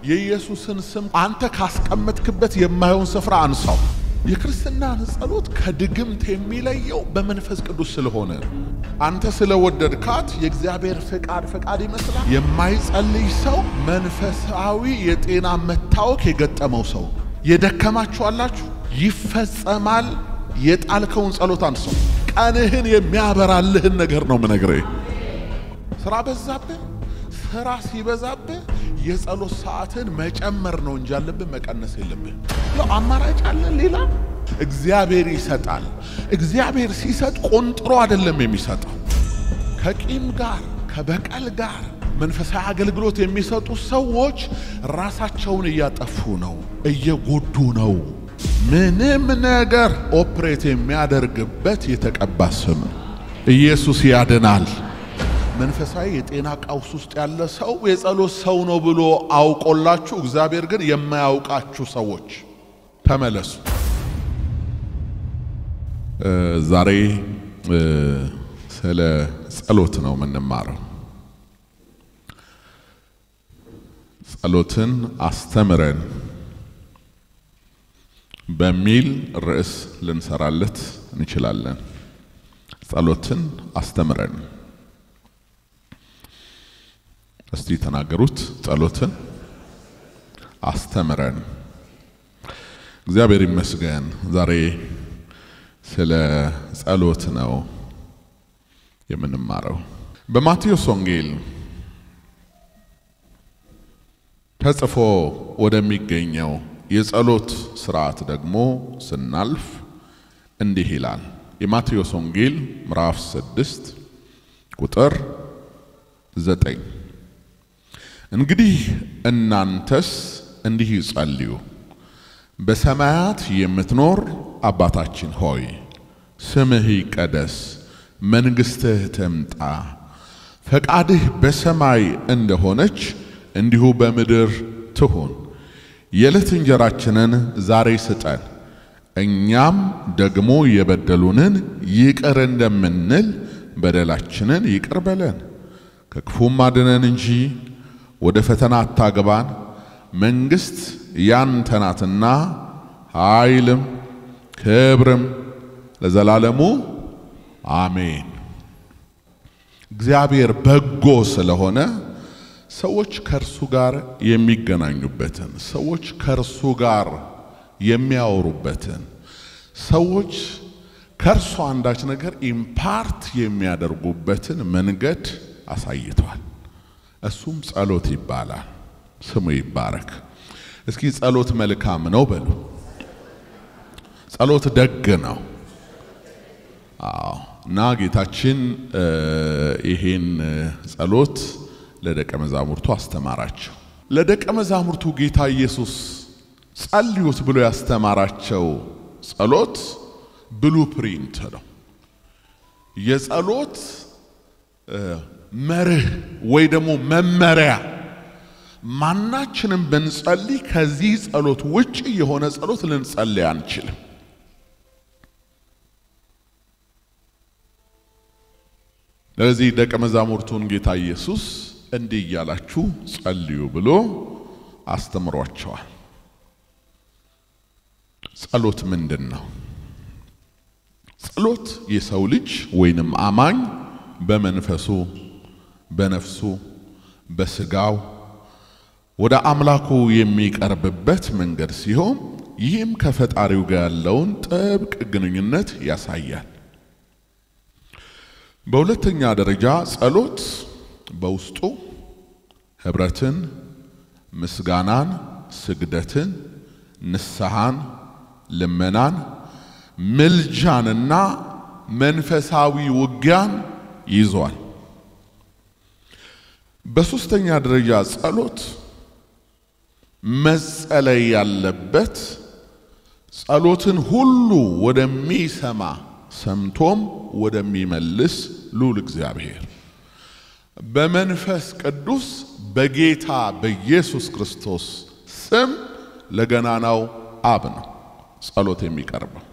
የኢየሱስን ስም አንተ ካስቀመጥክበት የማየውን ስፍራ አንሳው። የክርስትናን ጸሎት ከድግምት የሚለየው በመንፈስ ቅዱስ ስለሆነ ነው። አንተ ስለወደድካት የእግዚአብሔር ፍቃድ ፍቃድ ይመስላል። የማይጸልይ ሰው መንፈሳዊ የጤና መታወክ የገጠመው ሰው የደከማችሁ አላችሁ፣ ይፈጸማል። የጣልከውን ጸሎት አንሰው። ቀንህን የሚያበራልህን ነገር ነው ምነግርህ። ስራ በዛብህ። ስራ ሲበዛብህ የጸሎት ሰዓትን መጨመር ነው እንጂ ያለብህ መቀነስ የለብህ። ያው አማራጭ አለ ሌላ። እግዚአብሔር ይሰጣል። እግዚአብሔር ሲሰጥ ቆንጥሮ አይደለም የሚሰጠው። ከቂም ጋር ከበቀል ጋር መንፈሳዊ አገልግሎት የሚሰጡ ሰዎች ራሳቸውን እያጠፉ ነው፣ እየጎዱ ነው። ምንም ነገር ኦፕሬት የሚያደርግበት የተቀባ ስም ኢየሱስ ያድናል። መንፈሳዊ የጤና ቀውስ ውስጥ ያለ ሰው የጸሎት ሰው ነው ብሎ አውቆላችሁ፣ እግዚአብሔር ግን የማያውቃችሁ ሰዎች ተመለሱ። ዛሬ ስለ ጸሎት ነው የምንማረው። ጸሎትን አስተምረን በሚል ርዕስ ልንሰራለት እንችላለን። ጸሎትን አስተምረን እስቲ ተናገሩት። ጸሎትን አስተምረን። እግዚአብሔር ይመስገን። ዛሬ ስለ ጸሎት ነው የምንማረው። በማቴዎስ ወንጌል ተጽፎ ወደሚገኘው የጸሎት ስርዓት ደግሞ ስናልፍ እንዲህ ይላል። የማቴዎስ ወንጌል ምዕራፍ ስድስት ቁጥር ዘጠኝ እንግዲህ እናንተስ እንዲህ ይጸልዩ፣ በሰማያት የምትኖር አባታችን ሆይ ስምህ ይቀደስ፣ መንግሥትህ ትምጣ፣ ፈቃድህ በሰማይ እንደሆነች እንዲሁ በምድር ትሁን። የዕለት እንጀራችንን ዛሬ ስጠን፣ እኛም ደግሞ የበደሉንን ይቅር እንደምንል በደላችንን ይቅር በለን፣ ከክፉም አድነን እንጂ ወደ ፈተና አታግባን፣ መንግሥት ያንተ ናትና ኃይልም ክብርም ለዘላለሙ አሜን። እግዚአብሔር በጎ ስለሆነ ሰዎች ከእርሱ ጋር የሚገናኙበትን፣ ሰዎች ከእርሱ ጋር የሚያወሩበትን፣ ሰዎች ከእርሱ አንዳች ነገር ኢምፓርት የሚያደርጉበትን መንገድ አሳይቷል። እሱም ጸሎት ይባላል። ስሙ ይባረክ። እስኪ ጸሎት መልካም ነው በሉ። ጸሎት ደግ ነው። አዎ። እና ጌታችን ይሄን ጸሎት ለደቀ መዛሙርቱ አስተማራቸው። ለደቀ መዛሙርቱ ጌታ ኢየሱስ ጸልዩት ብሎ ያስተማራቸው ጸሎት ብሉ ፕሪንት ነው። የጸሎት መርህ ወይ ደግሞ መመሪያ ማናችንም ብንጸልይ ከዚህ ጸሎት ውጭ የሆነ ጸሎት ልንጸልይ አንችልም። ለዚህ ደቀ መዛሙርቱን ጌታ ኢየሱስ እንዲህ እያላችሁ ጸልዩ ብሎ አስተምሯቸዋል። ጸሎት ምንድን ነው? ጸሎት የሰው ልጅ ወይንም አማኝ በመንፈሱ በነፍሱ በስጋው ወደ አምላኩ የሚቀርብበት መንገድ ሲሆን ይህም ከፈጣሪው ጋር ያለውን ጥብቅ ግንኙነት ያሳያል። በሁለተኛ ደረጃ ጸሎት በውስጡ ህብረትን፣ ምስጋናን፣ ስግደትን፣ ንስሐን፣ ልመናን፣ ምልጃንና መንፈሳዊ ውጊያን ይዟል። በሶስተኛ ደረጃ ጸሎት መጸለይ ያለበት ጸሎትን ሁሉ ወደሚሰማ ሰምቶም ወደሚመልስ ልዑል እግዚአብሔር በመንፈስ ቅዱስ በጌታ በኢየሱስ ክርስቶስ ስም ለገናናው አብ ነው ጸሎት የሚቀርበው።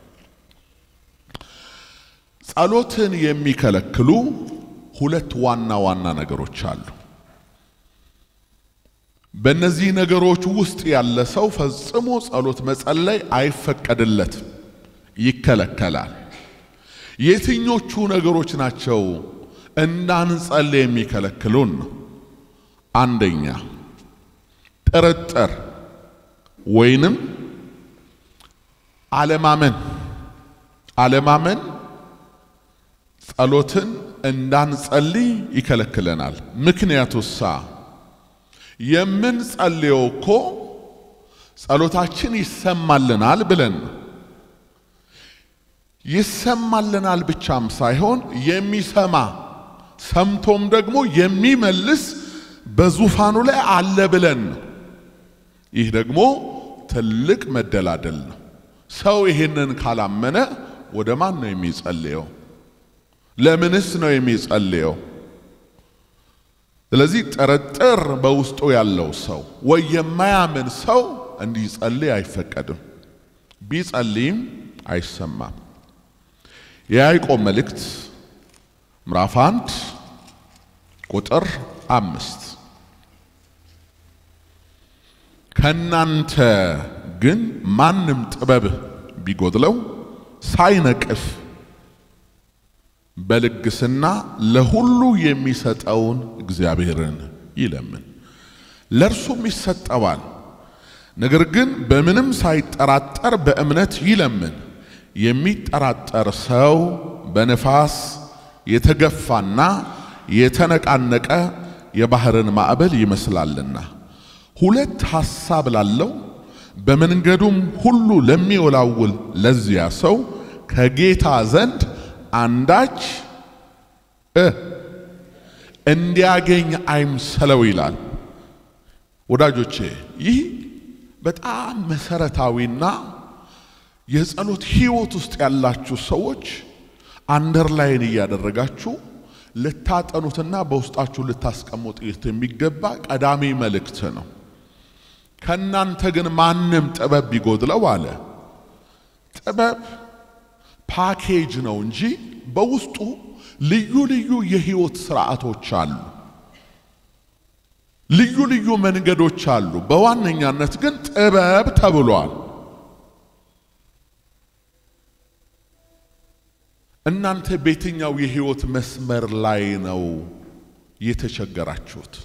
ጸሎትን የሚከለክሉ ሁለት ዋና ዋና ነገሮች አሉ። በእነዚህ ነገሮች ውስጥ ያለ ሰው ፈጽሞ ጸሎት መጸለይ አይፈቀድለትም፣ ይከለከላል። የትኞቹ ነገሮች ናቸው እንዳንጸልይ የሚከለክሉን ነው? አንደኛ ጥርጥር ወይንም አለማመን። አለማመን ጸሎትን እንዳንጸልይ ይከለክለናል። ምክንያቱሳ የምንጸልየው እኮ ጸሎታችን ይሰማልናል ብለን ነው። ይሰማልናል ብቻም ሳይሆን የሚሰማ ሰምቶም ደግሞ የሚመልስ በዙፋኑ ላይ አለ ብለን ነው። ይህ ደግሞ ትልቅ መደላደል ነው። ሰው ይሄንን ካላመነ ወደ ማን ነው የሚጸልየው? ለምንስ ነው የሚጸልየው? ስለዚህ ጥርጥር በውስጡ ያለው ሰው ወይ የማያምን ሰው እንዲጸልይ አይፈቀድም። ቢጸልይም አይሰማም። የያዕቆብ መልእክት ምዕራፍ አንድ ቁጥር አምስት ከናንተ ግን ማንም ጥበብ ቢጎድለው ሳይነቅፍ በልግስና ለሁሉ የሚሰጠውን እግዚአብሔርን ይለምን፣ ለእርሱም ይሰጠዋል። ነገር ግን በምንም ሳይጠራጠር በእምነት ይለምን። የሚጠራጠር ሰው በነፋስ የተገፋና የተነቃነቀ የባሕርን ማዕበል ይመስላልና ሁለት ሐሳብ ላለው በመንገዱም ሁሉ ለሚወላውል ለዚያ ሰው ከጌታ ዘንድ አንዳች እ እንዲያገኝ አይምሰለው ይላል። ወዳጆቼ ይህ በጣም መሰረታዊና የጸሎት ሕይወት ውስጥ ያላችሁ ሰዎች አንደርላይን እያደረጋችሁ ልታጠኑትና በውስጣችሁ ልታስቀምጡት የሚገባ ቀዳሚ መልእክት ነው። ከእናንተ ግን ማንም ጥበብ ቢጎድለው አለ። ጥበብ ፓኬጅ ነው እንጂ በውስጡ ልዩ ልዩ የህይወት ስርዓቶች አሉ። ልዩ ልዩ መንገዶች አሉ። በዋነኛነት ግን ጥበብ ተብሏል። እናንተ በየትኛው የህይወት መስመር ላይ ነው የተቸገራችሁት?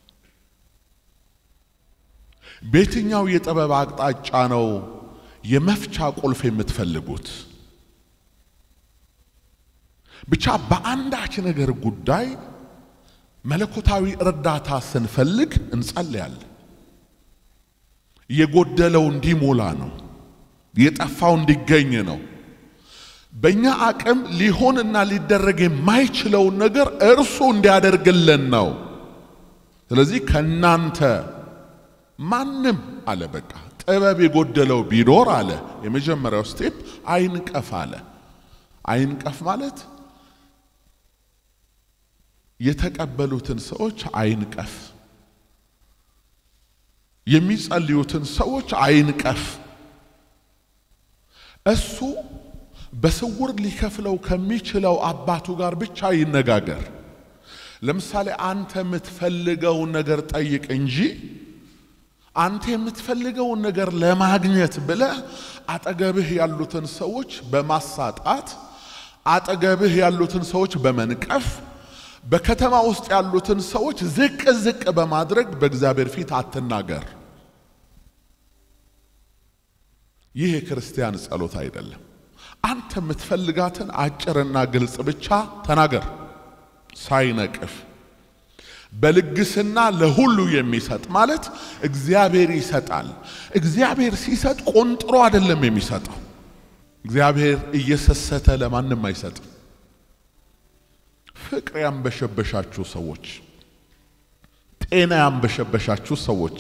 በየትኛው የጥበብ አቅጣጫ ነው የመፍቻ ቁልፍ የምትፈልጉት? ብቻ በአንዳች ነገር ጉዳይ መለኮታዊ እርዳታ ስንፈልግ እንጸልያለን። የጎደለው እንዲሞላ ነው። የጠፋው እንዲገኝ ነው። በእኛ አቅም ሊሆንና ሊደረግ የማይችለውን ነገር እርሱ እንዲያደርግልን ነው። ስለዚህ ከናንተ ማንም አለ በቃ ጥበብ የጎደለው ቢኖር አለ የመጀመሪያው ስቴፕ አይንቀፍ አለ። አይንቀፍ ማለት የተቀበሉትን ሰዎች አይንቀፍ፣ የሚጸልዩትን ሰዎች አይንቀፍ። እሱ በስውር ሊከፍለው ከሚችለው አባቱ ጋር ብቻ ይነጋገር። ለምሳሌ አንተ የምትፈልገውን ነገር ጠይቅ እንጂ አንተ የምትፈልገውን ነገር ለማግኘት ብለህ አጠገብህ ያሉትን ሰዎች በማሳጣት አጠገብህ ያሉትን ሰዎች በመንቀፍ በከተማ ውስጥ ያሉትን ሰዎች ዝቅ ዝቅ በማድረግ በእግዚአብሔር ፊት አትናገር። ይህ የክርስቲያን ጸሎት አይደለም። አንተ የምትፈልጋትን አጭርና ግልጽ ብቻ ተናገር፣ ሳይነቅፍ በልግስና ለሁሉ የሚሰጥ ማለት እግዚአብሔር ይሰጣል። እግዚአብሔር ሲሰጥ ቆንጥሮ አይደለም የሚሰጠው። እግዚአብሔር እየሰሰተ ለማንም አይሰጥም። ፍቅር ያንበሸበሻችሁ ሰዎች፣ ጤና ያንበሸበሻችሁ ሰዎች፣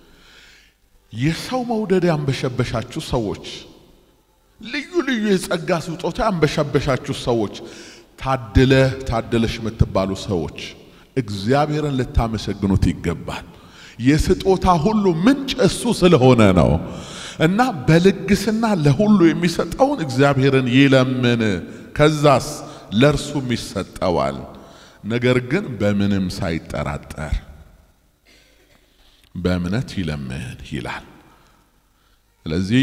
የሰው መውደድ ያንበሸበሻችሁ ሰዎች፣ ልዩ ልዩ የጸጋ ስጦታ ያንበሸበሻችሁ ሰዎች፣ ታድለ ታድለሽ የምትባሉ ሰዎች እግዚአብሔርን ልታመሰግኑት ይገባል። የስጦታ ሁሉ ምንጭ እሱ ስለሆነ ነው እና በልግስና ለሁሉ የሚሰጠውን እግዚአብሔርን ይለምን። ከዛስ ለእርሱም ይሰጠዋል። ነገር ግን በምንም ሳይጠራጠር በእምነት ይለምን ይላል። ስለዚህ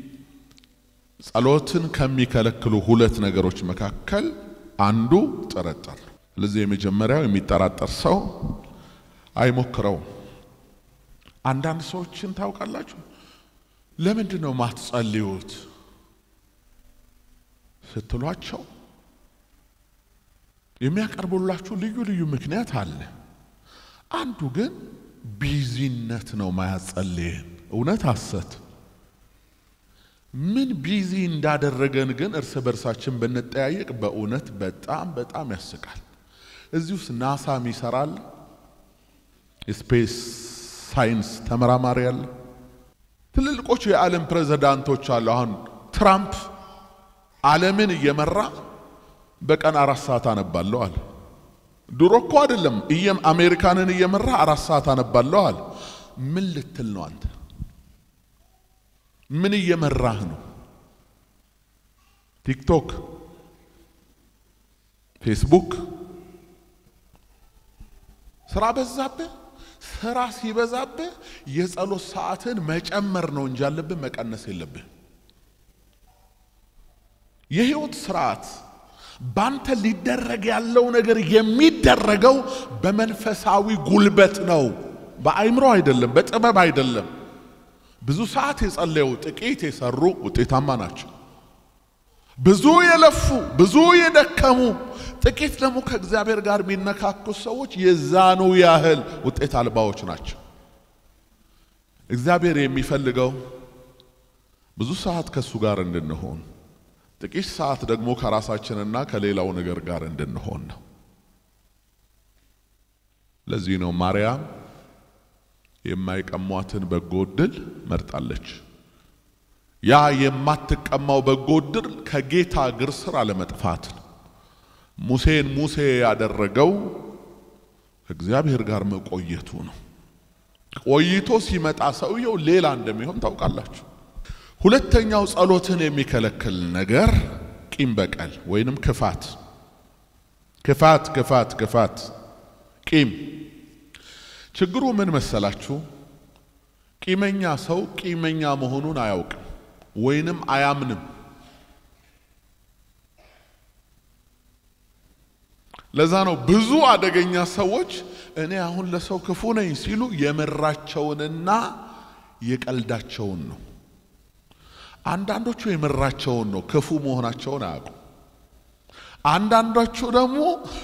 ጸሎትን ከሚከለክሉ ሁለት ነገሮች መካከል አንዱ ጥርጥር ነው። ስለዚህ የመጀመሪያው የሚጠራጠር ሰው አይሞክረውም። አንዳንድ ሰዎችን ታውቃላችሁ፣ ለምንድን ነው ማትጸልዩት ስትሏቸው የሚያቀርቡላችሁ ልዩ ልዩ ምክንያት አለ። አንዱ ግን ቢዚነት ነው ማያጸልየን። እውነት ሐሰት ምን ቢዚ እንዳደረገን ግን እርስ በርሳችን ብንጠያየቅ በእውነት በጣም በጣም ያስቃል። እዚህ ውስጥ ናሳም ይሰራል፣ የስፔስ ሳይንስ ተመራማሪ አለ፣ ትልልቆቹ የዓለም ፕሬዝዳንቶች አሉ። አሁን ትራምፕ ዓለምን እየመራ በቀን አራት ሰዓት አነባለሁ አለ። ድሮ እኮ አይደለም እየም አሜሪካንን እየመራ አራት ሰዓት አነባለሁ አለ። ምን ልትል ነው አንተ? ምን እየመራህ ነው? ቲክቶክ፣ ፌስቡክ ስራ በዛብህ። ስራ ሲበዛብህ የጸሎት ሰዓትን መጨመር ነው እንጂ ያለብህ መቀነስ የለብህ። የህይወት ስርዓት ባንተ ሊደረግ ያለው ነገር የሚደረገው በመንፈሳዊ ጉልበት ነው፣ በአይምሮ አይደለም፣ በጥበብ አይደለም። ብዙ ሰዓት የጸለዩ ጥቂት የሰሩ ውጤታማ ናቸው። ብዙ የለፉ ብዙ የደከሙ ጥቂት ደግሞ ከእግዚአብሔር ጋር የሚነካኩ ሰዎች የዛኑ ያህል ውጤት አልባዎች ናቸው። እግዚአብሔር የሚፈልገው ብዙ ሰዓት ከእሱ ጋር እንድንሆን ጥቂት ሰዓት ደግሞ ከራሳችንና ከሌላው ነገር ጋር እንድንሆን ነው። ለዚህ ነው ማርያም የማይቀሟትን በጎ ዕድል መርጣለች። ያ የማትቀማው በጎ ዕድል ከጌታ እግር ስር አለመጥፋት ነው። ሙሴን ሙሴ ያደረገው ከእግዚአብሔር ጋር መቆየቱ ነው። ቆይቶ ሲመጣ ሰውየው ሌላ እንደሚሆን ታውቃላችሁ። ሁለተኛው ጸሎትን የሚከለክል ነገር ቂም በቀል ወይንም ክፋት ክፋት ክፋት ክፋት ቂም ችግሩ ምን መሰላችሁ? ቂመኛ ሰው ቂመኛ መሆኑን አያውቅም ወይንም አያምንም። ለዛ ነው ብዙ አደገኛ ሰዎች እኔ አሁን ለሰው ክፉ ነኝ ሲሉ የምራቸውንና የቀልዳቸውን ነው። አንዳንዶቹ የምራቸውን ነው፣ ክፉ መሆናቸውን አያውቁም። አንዳንዶቹ ደግሞ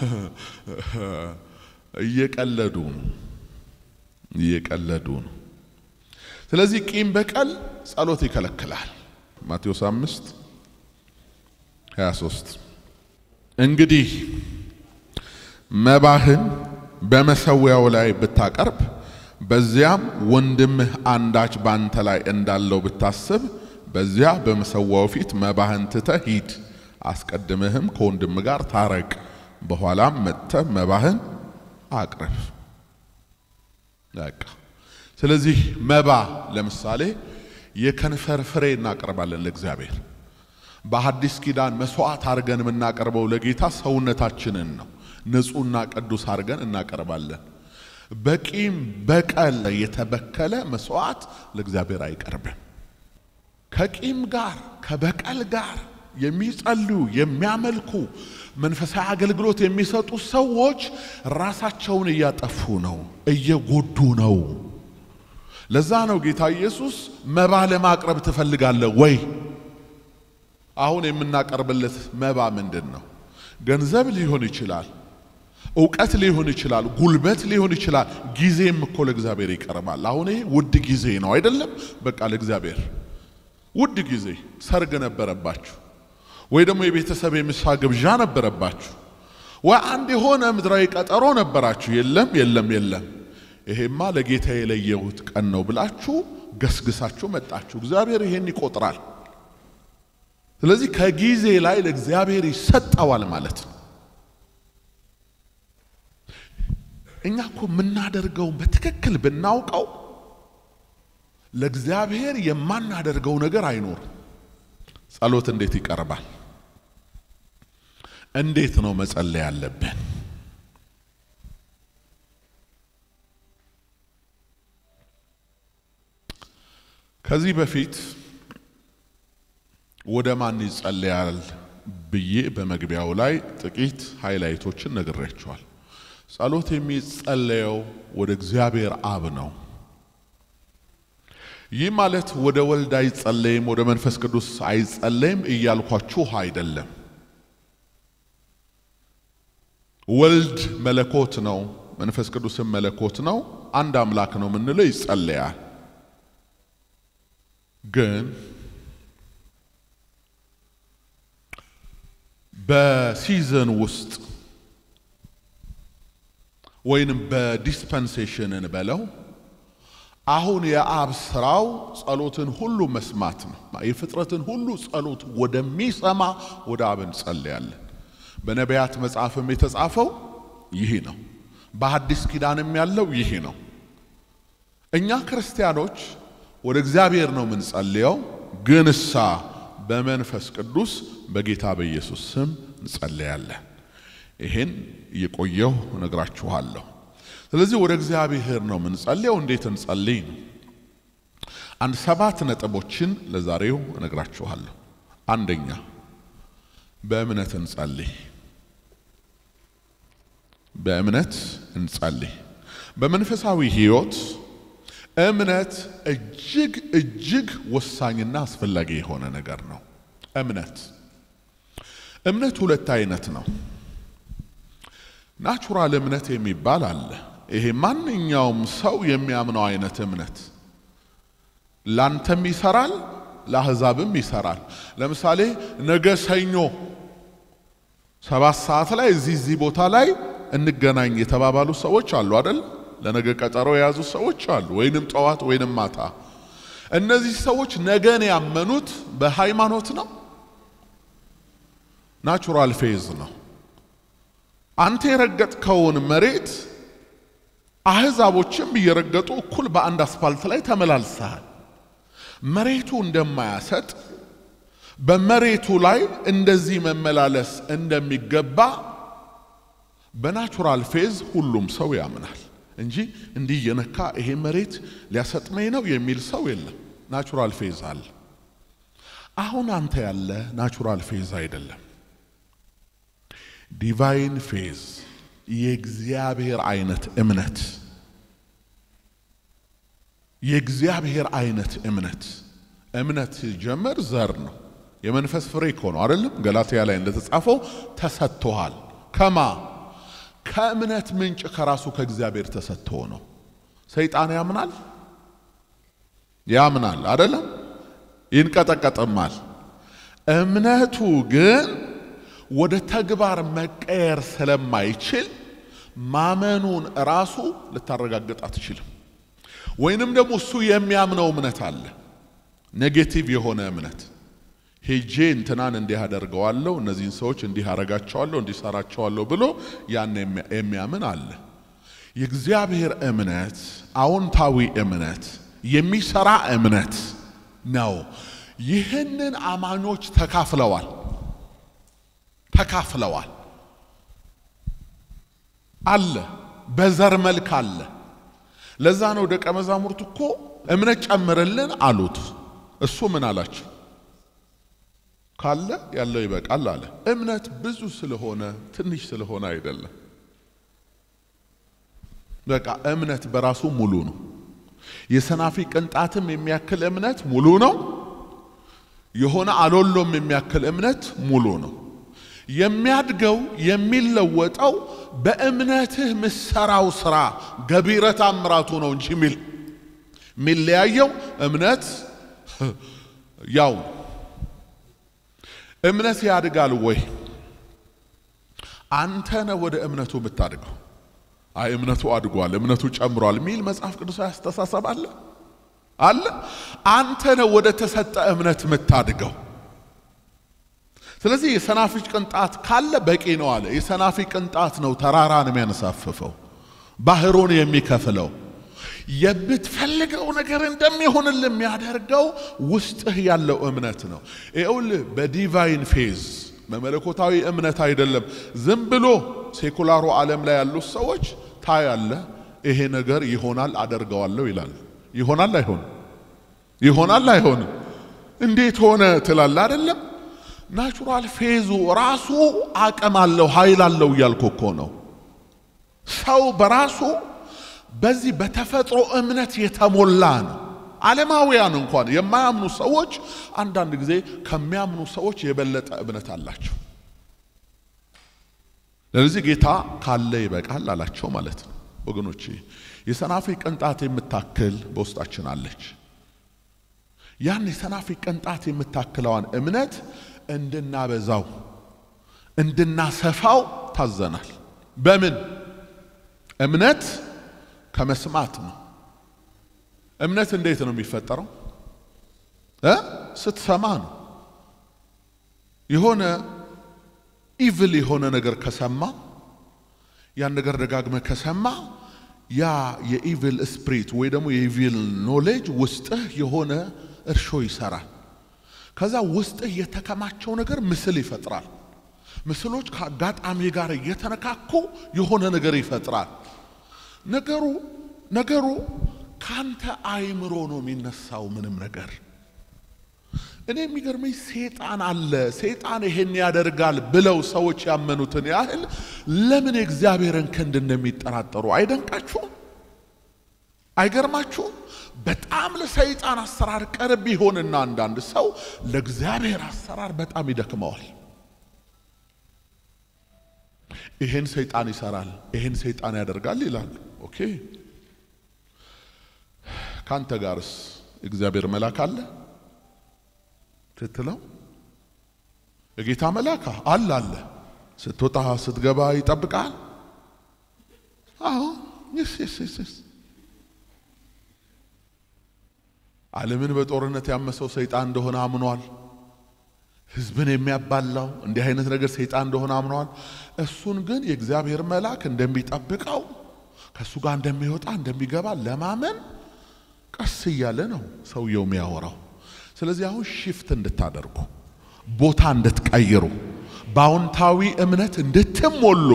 እየቀለዱ ነው እየቀለዱ ነው። ስለዚህ ቂም በቀል ጸሎት ይከለክላል። ማቴዎስ አምስት 23 እንግዲህ መባህን በመሰዊያው ላይ ብታቀርብ በዚያም ወንድምህ አንዳች ባንተ ላይ እንዳለው ብታስብ በዚያ በመሰዊያው ፊት መባህን ትተህ ሂድ፣ አስቀድምህም ከወንድም ጋር ታረቅ፣ በኋላም መጥተህ መባህን አቅርብ። በቃ ስለዚህ መባ ለምሳሌ የከንፈር ፍሬ እናቀርባለን ለእግዚአብሔር። በሐዲስ ኪዳን መስዋዕት አድርገን የምናቀርበው ለጌታ ሰውነታችንን ነው። ንጹሕና ቅዱስ አድርገን እናቀርባለን። በቂም በቀል የተበከለ መስዋዕት ለእግዚአብሔር አይቀርብም። ከቂም ጋር ከበቀል ጋር የሚጸልዩ የሚያመልኩ መንፈሳዊ አገልግሎት የሚሰጡ ሰዎች ራሳቸውን እያጠፉ ነው፣ እየጎዱ ነው። ለዛ ነው ጌታ ኢየሱስ መባ ለማቅረብ ትፈልጋለህ ወይ? አሁን የምናቀርብለት መባ ምንድን ነው? ገንዘብ ሊሆን ይችላል፣ እውቀት ሊሆን ይችላል፣ ጉልበት ሊሆን ይችላል። ጊዜም እኮ ለእግዚአብሔር ይቀርባል። አሁን ይሄ ውድ ጊዜ ነው አይደለም? በቃ ለእግዚአብሔር ውድ ጊዜ ሰርግ ነበረባችሁ ወይ ደግሞ የቤተሰብ የምሳ ግብዣ ነበረባችሁ፣ ወይ አንድ የሆነ ምድራዊ ቀጠሮ ነበራችሁ። የለም የለም የለም፣ ይሄማ ለጌታ የለየሁት ቀን ነው ብላችሁ ገስግሳችሁ መጣችሁ። እግዚአብሔር ይሄን ይቆጥራል። ስለዚህ ከጊዜ ላይ ለእግዚአብሔር ይሰጠዋል ማለት ነው። እኛ እኮ የምናደርገውን በትክክል ብናውቀው ለእግዚአብሔር የማናደርገው ነገር አይኖርም። ጸሎት እንዴት ይቀርባል? እንዴት ነው መጸለይ ያለብን? ከዚህ በፊት ወደ ማን ይጸለያል ብዬ በመግቢያው ላይ ጥቂት ሃይላይቶችን ነግሬያቸዋል። ጸሎት የሚጸለየው ወደ እግዚአብሔር አብ ነው። ይህ ማለት ወደ ወልድ አይጸለይም፣ ወደ መንፈስ ቅዱስ አይጸለይም እያልኳችሁ አይደለም። ወልድ መለኮት ነው፣ መንፈስ ቅዱስም መለኮት ነው። አንድ አምላክ ነው የምንለው ይጸለያል። ግን በሲዘን ውስጥ ወይንም በዲስፐንሴሽን እንበለው አሁን የአብ ስራው ጸሎትን ሁሉ መስማት ነው። የፍጥረትን ሁሉ ጸሎት ወደሚሰማ ወደ አብ እንጸልያለን። በነቢያት መጽሐፍም የተጻፈው ይህ ነው። በሐዲስ ኪዳንም ያለው ይህ ነው። እኛ ክርስቲያኖች ወደ እግዚአብሔር ነው የምንጸልየው፣ ግን እሳ በመንፈስ ቅዱስ በጌታ በኢየሱስ ስም እንጸልያለን። ይሄን እየቆየሁ እነግራችኋለሁ። ስለዚህ ወደ እግዚአብሔር ነው የምንጸልየው። እንዴት እንጸልይ ነው? አንድ ሰባት ነጥቦችን ለዛሬው እነግራችኋለሁ። አንደኛ በእምነት እንጸልይ። በእምነት እንጸልይ። በመንፈሳዊ ሕይወት እምነት እጅግ እጅግ ወሳኝና አስፈላጊ የሆነ ነገር ነው። እምነት እምነት ሁለት አይነት ነው። ናቹራል እምነት የሚባል አለ። ይሄ ማንኛውም ሰው የሚያምነው አይነት እምነት ላንተም ይሰራል፣ ለአሕዛብም ይሰራል። ለምሳሌ ነገ ሰኞ ሰባት ሰዓት ላይ እዚህ እዚህ ቦታ ላይ እንገናኝ የተባባሉ ሰዎች አሉ አይደል? ለነገ ቀጠሮ የያዙ ሰዎች አሉ፣ ወይንም ጠዋት ወይንም ማታ። እነዚህ ሰዎች ነገን ያመኑት በሃይማኖት ነው፣ ናቹራል ፌዝ ነው። አንተ የረገጥከውን መሬት አሕዛቦችም እየረገጡ እኩል በአንድ አስፋልት ላይ ተመላልሰሃል። መሬቱ እንደማያሰጥ በመሬቱ ላይ እንደዚህ መመላለስ እንደሚገባ በናቹራል ፌዝ ሁሉም ሰው ያምናል እንጂ እንዲህ የነካ ይሄ መሬት ሊያሰጥመኝ ነው የሚል ሰው የለም። ናቹራል ፌዝ አለ። አሁን አንተ ያለ ናቹራል ፌዝ አይደለም። ዲቫይን ፌዝ የእግዚአብሔር አይነት እምነት የእግዚአብሔር አይነት እምነት እምነት ሲጀመር ዘር ነው። የመንፈስ ፍሬ እኮ ነው አይደለም? ገላትያ ላይ እንደተጻፈው ተሰጥቶሃል። ከማ ከእምነት ምንጭ ከራሱ ከእግዚአብሔር ተሰጥቶ ነው። ሰይጣን ያምናል ያምናል አይደለም? ይንቀጠቀጥማል። እምነቱ ግን ወደ ተግባር መቀየር ስለማይችል ማመኑን ራሱ ልታረጋግጥ አትችልም። ወይንም ደግሞ እሱ የሚያምነው እምነት አለ፣ ኔጌቲቭ የሆነ እምነት ሄጄ እንትናን እንዲህ አደርገዋለሁ፣ እነዚህን ሰዎች እንዲህ አረጋቸዋለሁ፣ እንዲሰራቸዋለሁ ብሎ ያን የሚያምን አለ። የእግዚአብሔር እምነት አዎንታዊ እምነት የሚሰራ እምነት ነው። ይህንን አማኞች ተካፍለዋል ተካፍለዋል አለ በዘር መልክ አለ። ለዛ ነው ደቀ መዛሙርት እኮ እምነት ጨምርልን አሉት። እሱ ምን አላቸው? ካለ ያለው ይበቃል አለ። እምነት ብዙ ስለሆነ ትንሽ ስለሆነ አይደለም። በቃ እምነት በራሱ ሙሉ ነው። የሰናፊ ቅንጣትም የሚያክል እምነት ሙሉ ነው። የሆነ አሎሎም የሚያክል እምነት ሙሉ ነው። የሚያድገው የሚለወጠው በእምነትህ ምሰራው ስራ ገቢረ ተአምራቱ ነው እንጂ ሚል የሚለያየው እምነት ያው እምነት ያድጋል ወይ? አንተ ነህ ወደ እምነቱ የምታድገው። አይ እምነቱ አድጓል፣ እምነቱ ጨምሯል ሚል መጽሐፍ ቅዱሳዊ አስተሳሰብ አለ አለ። አንተ ነህ ወደ ተሰጠ እምነት የምታድገው። ስለዚህ የሰናፊጭ ቅንጣት ካለ በቂ ነው አለ። የሰናፊ ቅንጣት ነው ተራራን የሚያነሳፍፈው ባህሩን የሚከፍለው የምትፈልገው ነገር እንደሚሆንልህ የሚያደርገው ውስጥህ ያለው እምነት ነው። ይኸውልህ በዲቫይን ፌዝ በመለኮታዊ እምነት አይደለም። ዝም ብሎ ሴኩላሩ ዓለም ላይ ያሉት ሰዎች ታያለ፣ ይሄ ነገር ይሆናል አደርገዋለሁ ይላል። ይሆናል አይሆንም? ይሆናል አይሆንም? እንዴት ሆነ ትላል አይደለም? ናቹራል ፌዙ ራሱ አቅም አለው ኃይል አለው እያልኩ እኮ ነው። ሰው በራሱ በዚህ በተፈጥሮ እምነት የተሞላ ነው። ዓለማውያን እንኳን የማያምኑ ሰዎች አንዳንድ ጊዜ ከሚያምኑ ሰዎች የበለጠ እምነት አላቸው። ለዚህ ጌታ ካለ ይበቃል አላቸው ማለት ነው። ወገኖቼ የሰናፍጭ ቅንጣት የምታክል በውስጣችን አለች። ያን የሰናፍጭ ቅንጣት የምታክለዋን እምነት እንድናበዛው እንድናሰፋው ታዘናል። በምን እምነት ከመስማት ነው። እምነት እንዴት ነው የሚፈጠረው? እ ስትሰማ ነው። የሆነ ኢቭል የሆነ ነገር ከሰማ ያን ነገር ደጋግመ ከሰማ ያ የኢቪል ስፕሪት ወይ ደግሞ የኢቪል ኖሌጅ ውስጥህ የሆነ እርሾ ይሰራል። ከዛ ውስጥህ የተከማቸው ነገር ምስል ይፈጥራል። ምስሎች ከአጋጣሚ ጋር እየተነካኩ የሆነ ነገር ይፈጥራል። ነገሩ ነገሩ ካንተ አይምሮ ነው የሚነሳው። ምንም ነገር እኔ የሚገርመኝ ሴጣን አለ ሴጣን ይሄን ያደርጋል ብለው ሰዎች ያመኑትን ያህል ለምን የእግዚአብሔርን ክንድ እንደሚጠራጠሩ አይደንቃችሁም? አይገርማችሁም? በጣም ለሰይጣን አሰራር ቅርብ ይሆንና አንዳንድ ሰው ለእግዚአብሔር አሰራር በጣም ይደክመዋል። ይሄን ሰይጣን ይሰራል፣ ይሄን ሰይጣን ያደርጋል ይላሉ። ኦኬ ካንተ ጋርስ እግዚአብሔር መልአክ አለ ስትለው የጌታ መልአክ አለ አለ ስትወጣ ስትገባ ይጠብቃል። አዎ ይስ ይስ ይስ ይስ ዓለምን በጦርነት ያመሰው ሰይጣን እንደሆነ አምኗል። ሕዝብን የሚያባላው እንዲህ አይነት ነገር ሰይጣን እንደሆነ አምኗል። እሱን ግን የእግዚአብሔር መልአክ እንደሚጠብቀው ከእሱ ጋር እንደሚወጣ እንደሚገባ ለማመን ቀስ እያለ ነው ሰውየው የሚያወራው። ስለዚህ አሁን ሽፍት እንድታደርጉ ቦታ እንድትቀይሩ በአዎንታዊ እምነት እንድትሞሉ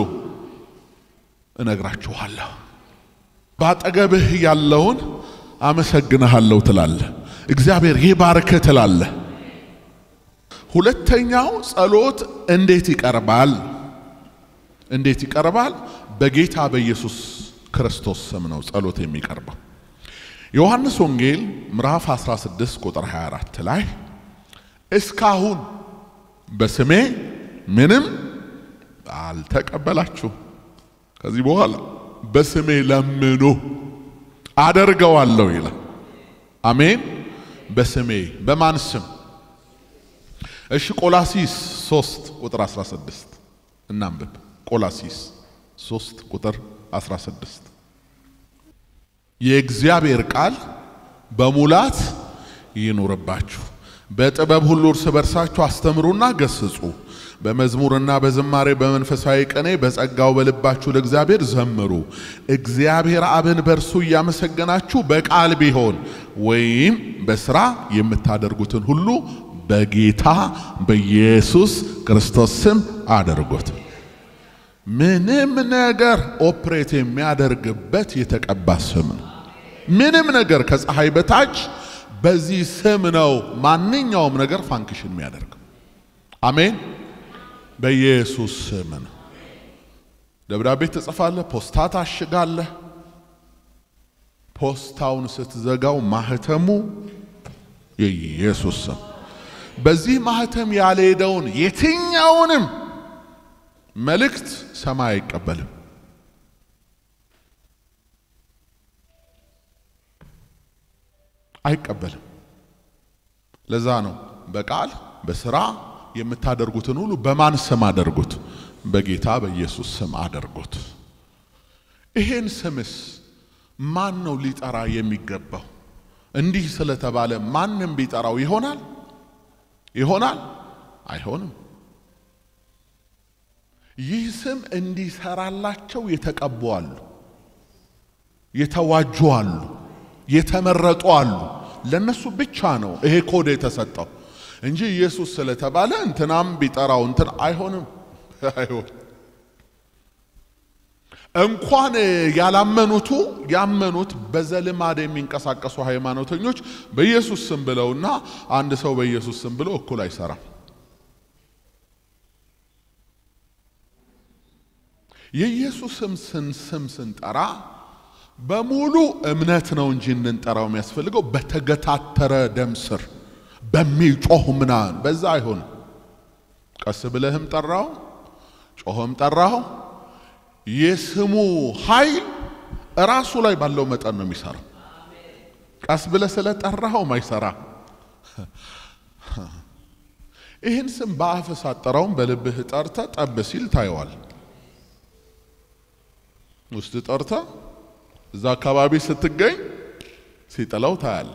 እነግራችኋለሁ። በአጠገብህ ያለውን አመሰግንሃለሁ ትላለህ። እግዚአብሔር ይባርክህ ትላለህ። ሁለተኛው ጸሎት እንዴት ይቀርባል? እንዴት ይቀርባል? በጌታ በኢየሱስ ክርስቶስ ስም ነው ጸሎት የሚቀርበው። ዮሐንስ ወንጌል ምዕራፍ 16 ቁጥር 24 ላይ እስካሁን በስሜ ምንም አልተቀበላችሁ፣ ከዚህ በኋላ በስሜ ለምኑ አደርገዋለሁ ይላል። አሜን። በስሜ በማን ስም? እሺ ቆላሲስ 3 ቁጥር 16 እናንብብ። ቆላሲስ 3 ቁጥር 16 የእግዚአብሔር ቃል በሙላት ይኑርባችሁ፣ በጥበብ ሁሉ እርስ በርሳችሁ አስተምሩና ገስጹ፣ በመዝሙርና በዝማሬ በመንፈሳዊ ቅኔ በጸጋው በልባችሁ ለእግዚአብሔር ዘምሩ። እግዚአብሔር አብን በእርሱ እያመሰገናችሁ በቃል ቢሆን ወይም በስራ የምታደርጉትን ሁሉ በጌታ በኢየሱስ ክርስቶስ ስም አድርጉት። ምንም ነገር ኦፕሬት የሚያደርግበት የተቀባ ስም ነው። ምንም ነገር ከፀሐይ በታች በዚህ ስም ነው ማንኛውም ነገር ፋንክሽን የሚያደርገው። አሜን። በኢየሱስ ስም ነው። ደብዳቤ ትጽፋለህ፣ ፖስታ ታሽጋለህ። ፖስታውን ስትዘጋው ማህተሙ የኢየሱስ ስም በዚህ ማህተም ያልሄደውን የትኛውንም መልእክት ሰማይ አይቀበልም። አይቀበልም። ለዛ ነው በቃል በስራ የምታደርጉትን ሁሉ በማን ስም አደርጉት? በጌታ በኢየሱስ ስም አደርጉት። ይሄን ስምስ ማን ነው ሊጠራ የሚገባው? እንዲህ ስለተባለ ማንም ቢጠራው ይሆናል ይሆናል? አይሆንም። ይህ ስም እንዲሰራላቸው የተቀቡ አሉ፣ የተዋጁ አሉ፣ የተመረጡ አሉ። ለነሱ ብቻ ነው ይሄ ኮድ የተሰጠው እንጂ ኢየሱስ ስለተባለ እንትናም ቢጠራው እንትን አይሆንም። አይሆን እንኳን ያላመኑቱ ያመኑት በዘልማድ የሚንቀሳቀሱ ሃይማኖተኞች በኢየሱስ ስም ብለውና አንድ ሰው በኢየሱስ ስም ብለው እኩል አይሰራም። የኢየሱስም ስም ስም ስንጠራ በሙሉ እምነት ነው እንጂ እንንጠራው የሚያስፈልገው በተገታተረ ደም ስር በሚጮህ ምናምን በዛ አይሆንም። ቀስ ብለህም ጠራው ጮኸም ጠራው የስሙ ኃይል እራሱ ላይ ባለው መጠን ነው የሚሰራው። ቀስ ብለህ ስለ ጠራኸውም አይሰራ። ይህን ስም በአፍህ ሳትጠራውም በልብህ ጠርተ ጠብ ሲል ታየዋል። ውስጥ ጠርተ እዛ አካባቢ ስትገኝ ሲጥለው ታያል።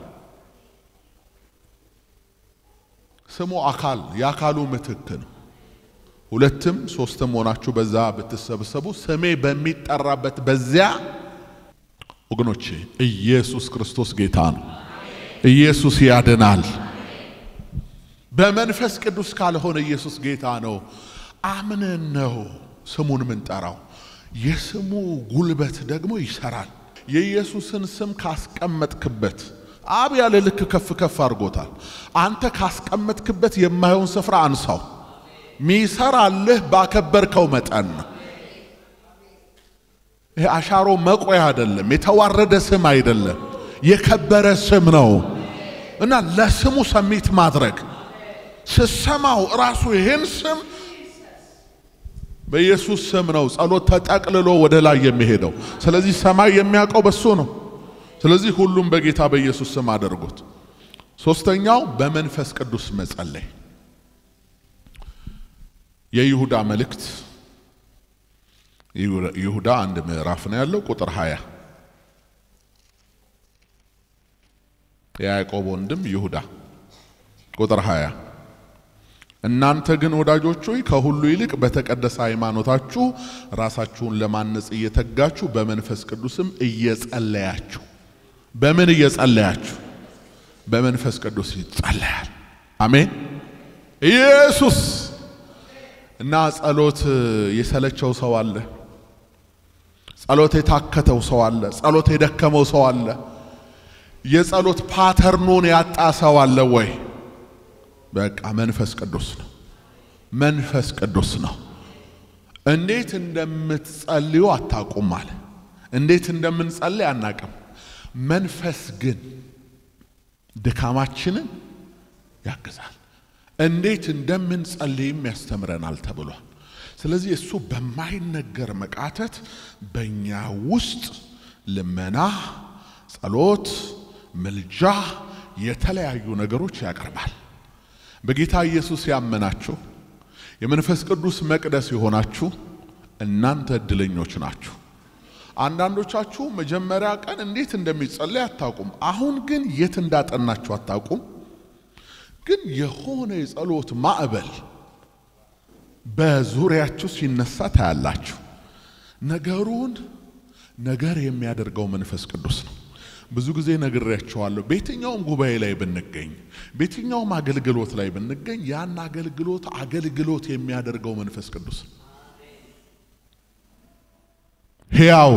ስሙ አካል የአካሉ ምትክ ነው። ሁለትም ሶስትም ሆናችሁ በዛ ብትሰበሰቡ ስሜ በሚጠራበት በዚያ ወገኖቼ ኢየሱስ ክርስቶስ ጌታ ነው። ኢየሱስ ያድናል። በመንፈስ ቅዱስ ካልሆነ ኢየሱስ ጌታ ነው። አምነን ነው ስሙን ምንጠራው። የስሙ ጉልበት ደግሞ ይሰራል። የኢየሱስን ስም ካስቀመጥክበት አብ ያለ ልክ ከፍ ከፍ አድርጎታል። አንተ ካስቀመጥክበት የማየውን ስፍራ አንሳው። ሚሰራልህ ባከበርከው መጠን ነው። ይሄ አሻሮ መቆያ አይደለም፣ የተዋረደ ስም አይደለም፣ የከበረ ስም ነው እና ለስሙ ሰሚት ማድረግ ስሰማው ራሱ ይሄን ስም በኢየሱስ ስም ነው ጸሎት ተጠቅልሎ ወደ ላይ የሚሄደው። ስለዚህ ሰማይ የሚያውቀው በሱ ነው። ስለዚህ ሁሉም በጌታ በኢየሱስ ስም አድርጉት። ሶስተኛው በመንፈስ ቅዱስ መጸለይ የይሁዳ መልእክት ይሁዳ አንድ ምዕራፍ ነው ያለው። ቁጥር 20 የያዕቆብ ወንድም ይሁዳ ቁጥር 20 እናንተ ግን ወዳጆች ሆይ ከሁሉ ይልቅ በተቀደሰ ሃይማኖታችሁ ራሳችሁን ለማነጽ እየተጋችሁ በመንፈስ ቅዱስም እየጸለያችሁ በምን እየጸለያችሁ? በመንፈስ ቅዱስ ይጸለያል። አሜን። ኢየሱስ እና ጸሎት የሰለቸው ሰው አለ። ጸሎት የታከተው ሰው አለ። ጸሎት የደከመው ሰው አለ። የጸሎት ፓተርኑን ያጣ ሰው አለ ወይ? በቃ መንፈስ ቅዱስ ነው። መንፈስ ቅዱስ ነው። እንዴት እንደምትጸልዩ አታውቁም አለ። እንዴት እንደምንጸልይ አናቅም። መንፈስ ግን ድካማችንን ያግዛል። እንዴት እንደምንጸልይም ያስተምረናል ተብሏል። ስለዚህ እሱ በማይነገር መቃተት በእኛ ውስጥ ልመና፣ ጸሎት፣ ምልጃ፣ የተለያዩ ነገሮች ያቀርባል። በጌታ ኢየሱስ ያመናችሁ የመንፈስ ቅዱስ መቅደስ የሆናችሁ እናንተ እድለኞች ናችሁ። አንዳንዶቻችሁ መጀመሪያ ቀን እንዴት እንደሚጸለይ አታውቁም። አሁን ግን የት እንዳጠናችሁ አታውቁም። ግን የሆነ የጸሎት ማዕበል በዙሪያችሁ ሲነሳ ታያላችሁ። ነገሩን ነገር የሚያደርገው መንፈስ ቅዱስ ነው። ብዙ ጊዜ ነግሬያቸዋለሁ። በየትኛውም ጉባኤ ላይ ብንገኝ፣ በየትኛውም አገልግሎት ላይ ብንገኝ ያን አገልግሎት አገልግሎት የሚያደርገው መንፈስ ቅዱስ ነው። ሕያው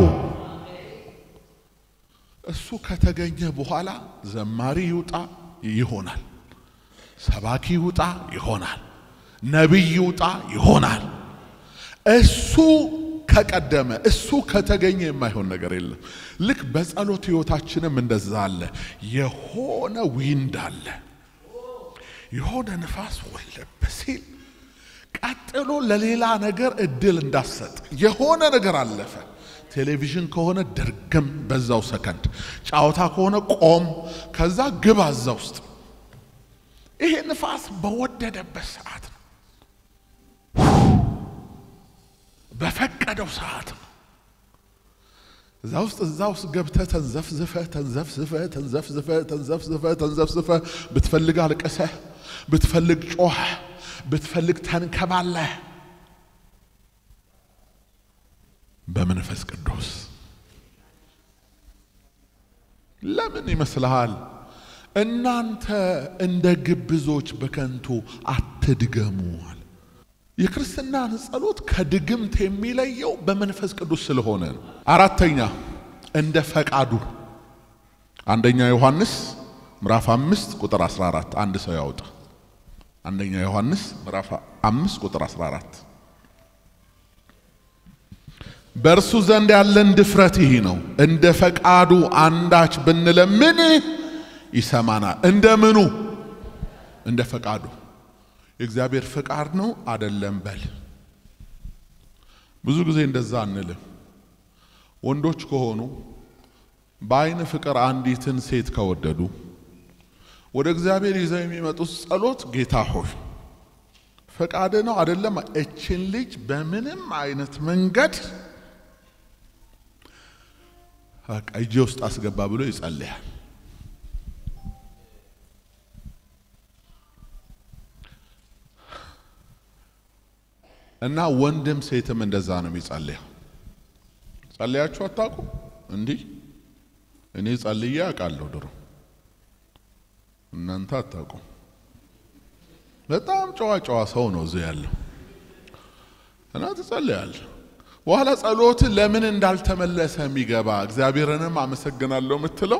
እሱ ከተገኘ በኋላ ዘማሪ ይውጣ ይሆናል፣ ሰባኪ ይውጣ ይሆናል፣ ነቢይ ይውጣ ይሆናል። እሱ ከቀደመ እሱ ከተገኘ የማይሆን ነገር የለም። ልክ በጸሎት ሕይወታችንም እንደዛ አለ። የሆነ ዊንድ አለ፣ የሆነ ንፋስ ወለብ ሲል ቀጥሎ ለሌላ ነገር እድል እንዳሰጥ የሆነ ነገር አለፈ። ቴሌቪዥን ከሆነ ድርግም በዛው ሰከንድ፣ ጨዋታ ከሆነ ቆም፣ ከዛ ግባ እዛ ውስጥ። ይሄ ንፋስ በወደደበት ሰዓት ነው፣ በፈቀደው ሰዓት ነው። እዛ ውስጥ እዛ ውስጥ ገብተህ ተንዘፍዝፈህ ተንዘፍዝፈህ ተንዘፍዝፈህ ተንዘፍዝፈህ ተንዘፍዝፈህ ብትፈልግ አልቅሰህ ብትፈልግ ጮህ ብትፈልግ ተንከባለህ በመንፈስ ቅዱስ ለምን ይመስልሃል? እናንተ እንደ ግብዞች በከንቱ አትድገሙ አለ። የክርስትናን ጸሎት ከድግምት የሚለየው በመንፈስ ቅዱስ ስለሆነ ነው። አራተኛ እንደ ፈቃዱ አንደኛ ዮሐንስ ምዕራፍ አምስት ቁጥር 14 አንድ ሰው ያውጣ። አንደኛ ዮሐንስ ምዕራፍ አምስት ቁጥር 14 በእርሱ ዘንድ ያለን ድፍረት ይህ ነው፣ እንደ ፈቃዱ አንዳች ብንለምን ይሰማናል። እንደ ምኑ? እንደ ፈቃዱ። የእግዚአብሔር ፈቃድ ነው አደለም በል። ብዙ ጊዜ እንደዛ አንልም። ወንዶች ከሆኑ በአይን ፍቅር አንዲትን ሴት ከወደዱ ወደ እግዚአብሔር ይዘው የሚመጡት ጸሎት ጌታ ሆይ ፈቃድ ነው አደለም፣ እችን ልጅ በምንም አይነት መንገድ በቃ እጄ ውስጥ አስገባ ብሎ ይጸልያል። እና ወንድም ሴትም እንደዛ ነው የሚጸልየው። ጸልያችሁ አታውቁ? እንዲህ እኔ ጸልዬ አውቃለሁ ድሮ፣ እናንተ አታውቁም። በጣም ጨዋ ጨዋ ሰው ነው እዚህ ያለው እና ትጸልያለህ። በኋላ ጸሎት ለምን እንዳልተመለሰ የሚገባ እግዚአብሔርንም አመሰግናለሁ የምትለው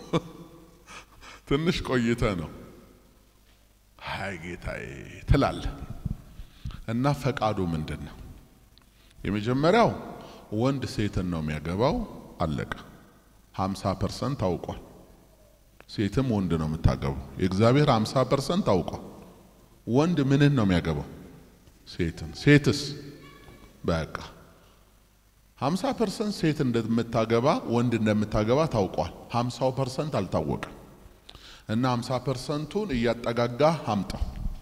ትንሽ ቆይተ ነው። ሀይ ጌታዬ ትላለህ። እና ፈቃዱ ምንድን ነው? የመጀመሪያው ወንድ ሴትን ነው የሚያገባው። አለቀ። ሀምሳ ፐርሰንት ታውቋል። ሴትም ወንድ ነው የምታገባው። የእግዚአብሔር ሀምሳ ፐርሰንት ታውቋል። ወንድ ምንን ነው የሚያገባው? ሴትን። ሴትስ በቃ ሀምሳ ፐርሰንት ሴት እንደምታገባ ወንድ እንደምታገባ ታውቋል። ሀምሳው ፐርሰንት አልታወቀም። እና ሀምሳ ፐርሰንቱን እያጠጋጋ አምጣው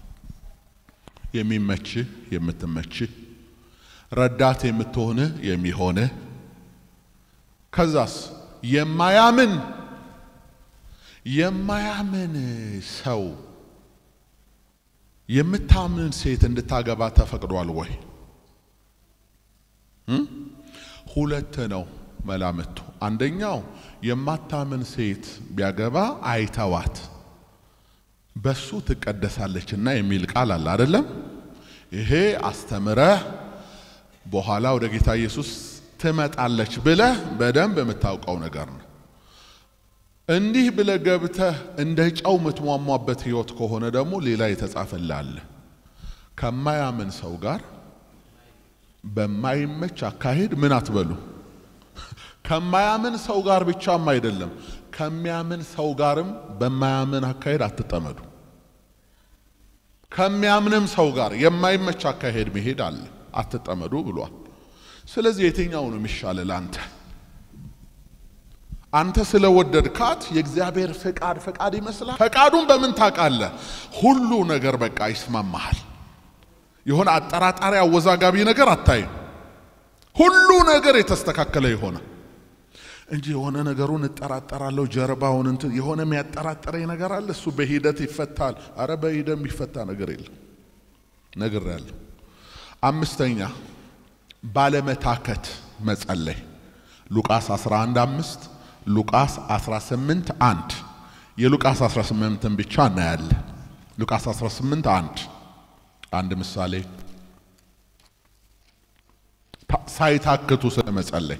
የሚመች የምትመች ረዳት የምትሆን የሚሆን ከዛስ የማያምን የማያምን ሰው የምታምን ሴት እንድታገባ ተፈቅዷል ወይ? ሁለት ነው መላምቱ። አንደኛው የማታምን ሴት ቢያገባ አይተዋት በሱ ትቀደሳለችና የሚል ቃል አለ አይደለም? ይሄ አስተምረህ በኋላ ወደ ጌታ ኢየሱስ ትመጣለች ብለህ በደንብ የምታውቀው ነገር ነው። እንዲህ ብለህ ገብተህ እንደ ጨው የምትሟሟበት ህይወት ከሆነ ደግሞ ሌላ የተጻፈልህ አለ። ከማያምን ሰው ጋር በማይመች አካሄድ ምን አትበሉ። ከማያምን ሰው ጋር ብቻም አይደለም ከሚያምን ሰው ጋርም በማያምን አካሄድ አትጠመዱ። ከሚያምንም ሰው ጋር የማይመች አካሄድ መሄድ አለ፣ አትጠመዱ ብሏል። ስለዚህ የትኛው ነው የሚሻል ለአንተ? አንተ ስለወደድካት የእግዚአብሔር ፍቃድ ፍቃድ ይመስላል። ፈቃዱን በምን ታውቃለህ? ሁሉ ነገር በቃ ይስማማሃል። የሆነ አጠራጣሪ አወዛጋቢ ነገር አታይም። ሁሉ ነገር የተስተካከለ የሆነ እንጂ የሆነ ነገሩን እጠራጠራለሁ ጀርባውን እንትን የሆነ የሚያጠራጥረኝ ነገር አለ። እሱ በሂደት ይፈታል። አረ በሂደት የሚፈታ ነገር የለም። ነገር ያለው አምስተኛ ባለመታከት መጸለይ ሉቃስ 11 አምስት ሉቃስ 18 አንድ የሉቃስ 18ን ብቻ እናያለን። ሉቃስ 18 አንድ አንድ ምሳሌ ሳይታክቱ ስለመጸለይ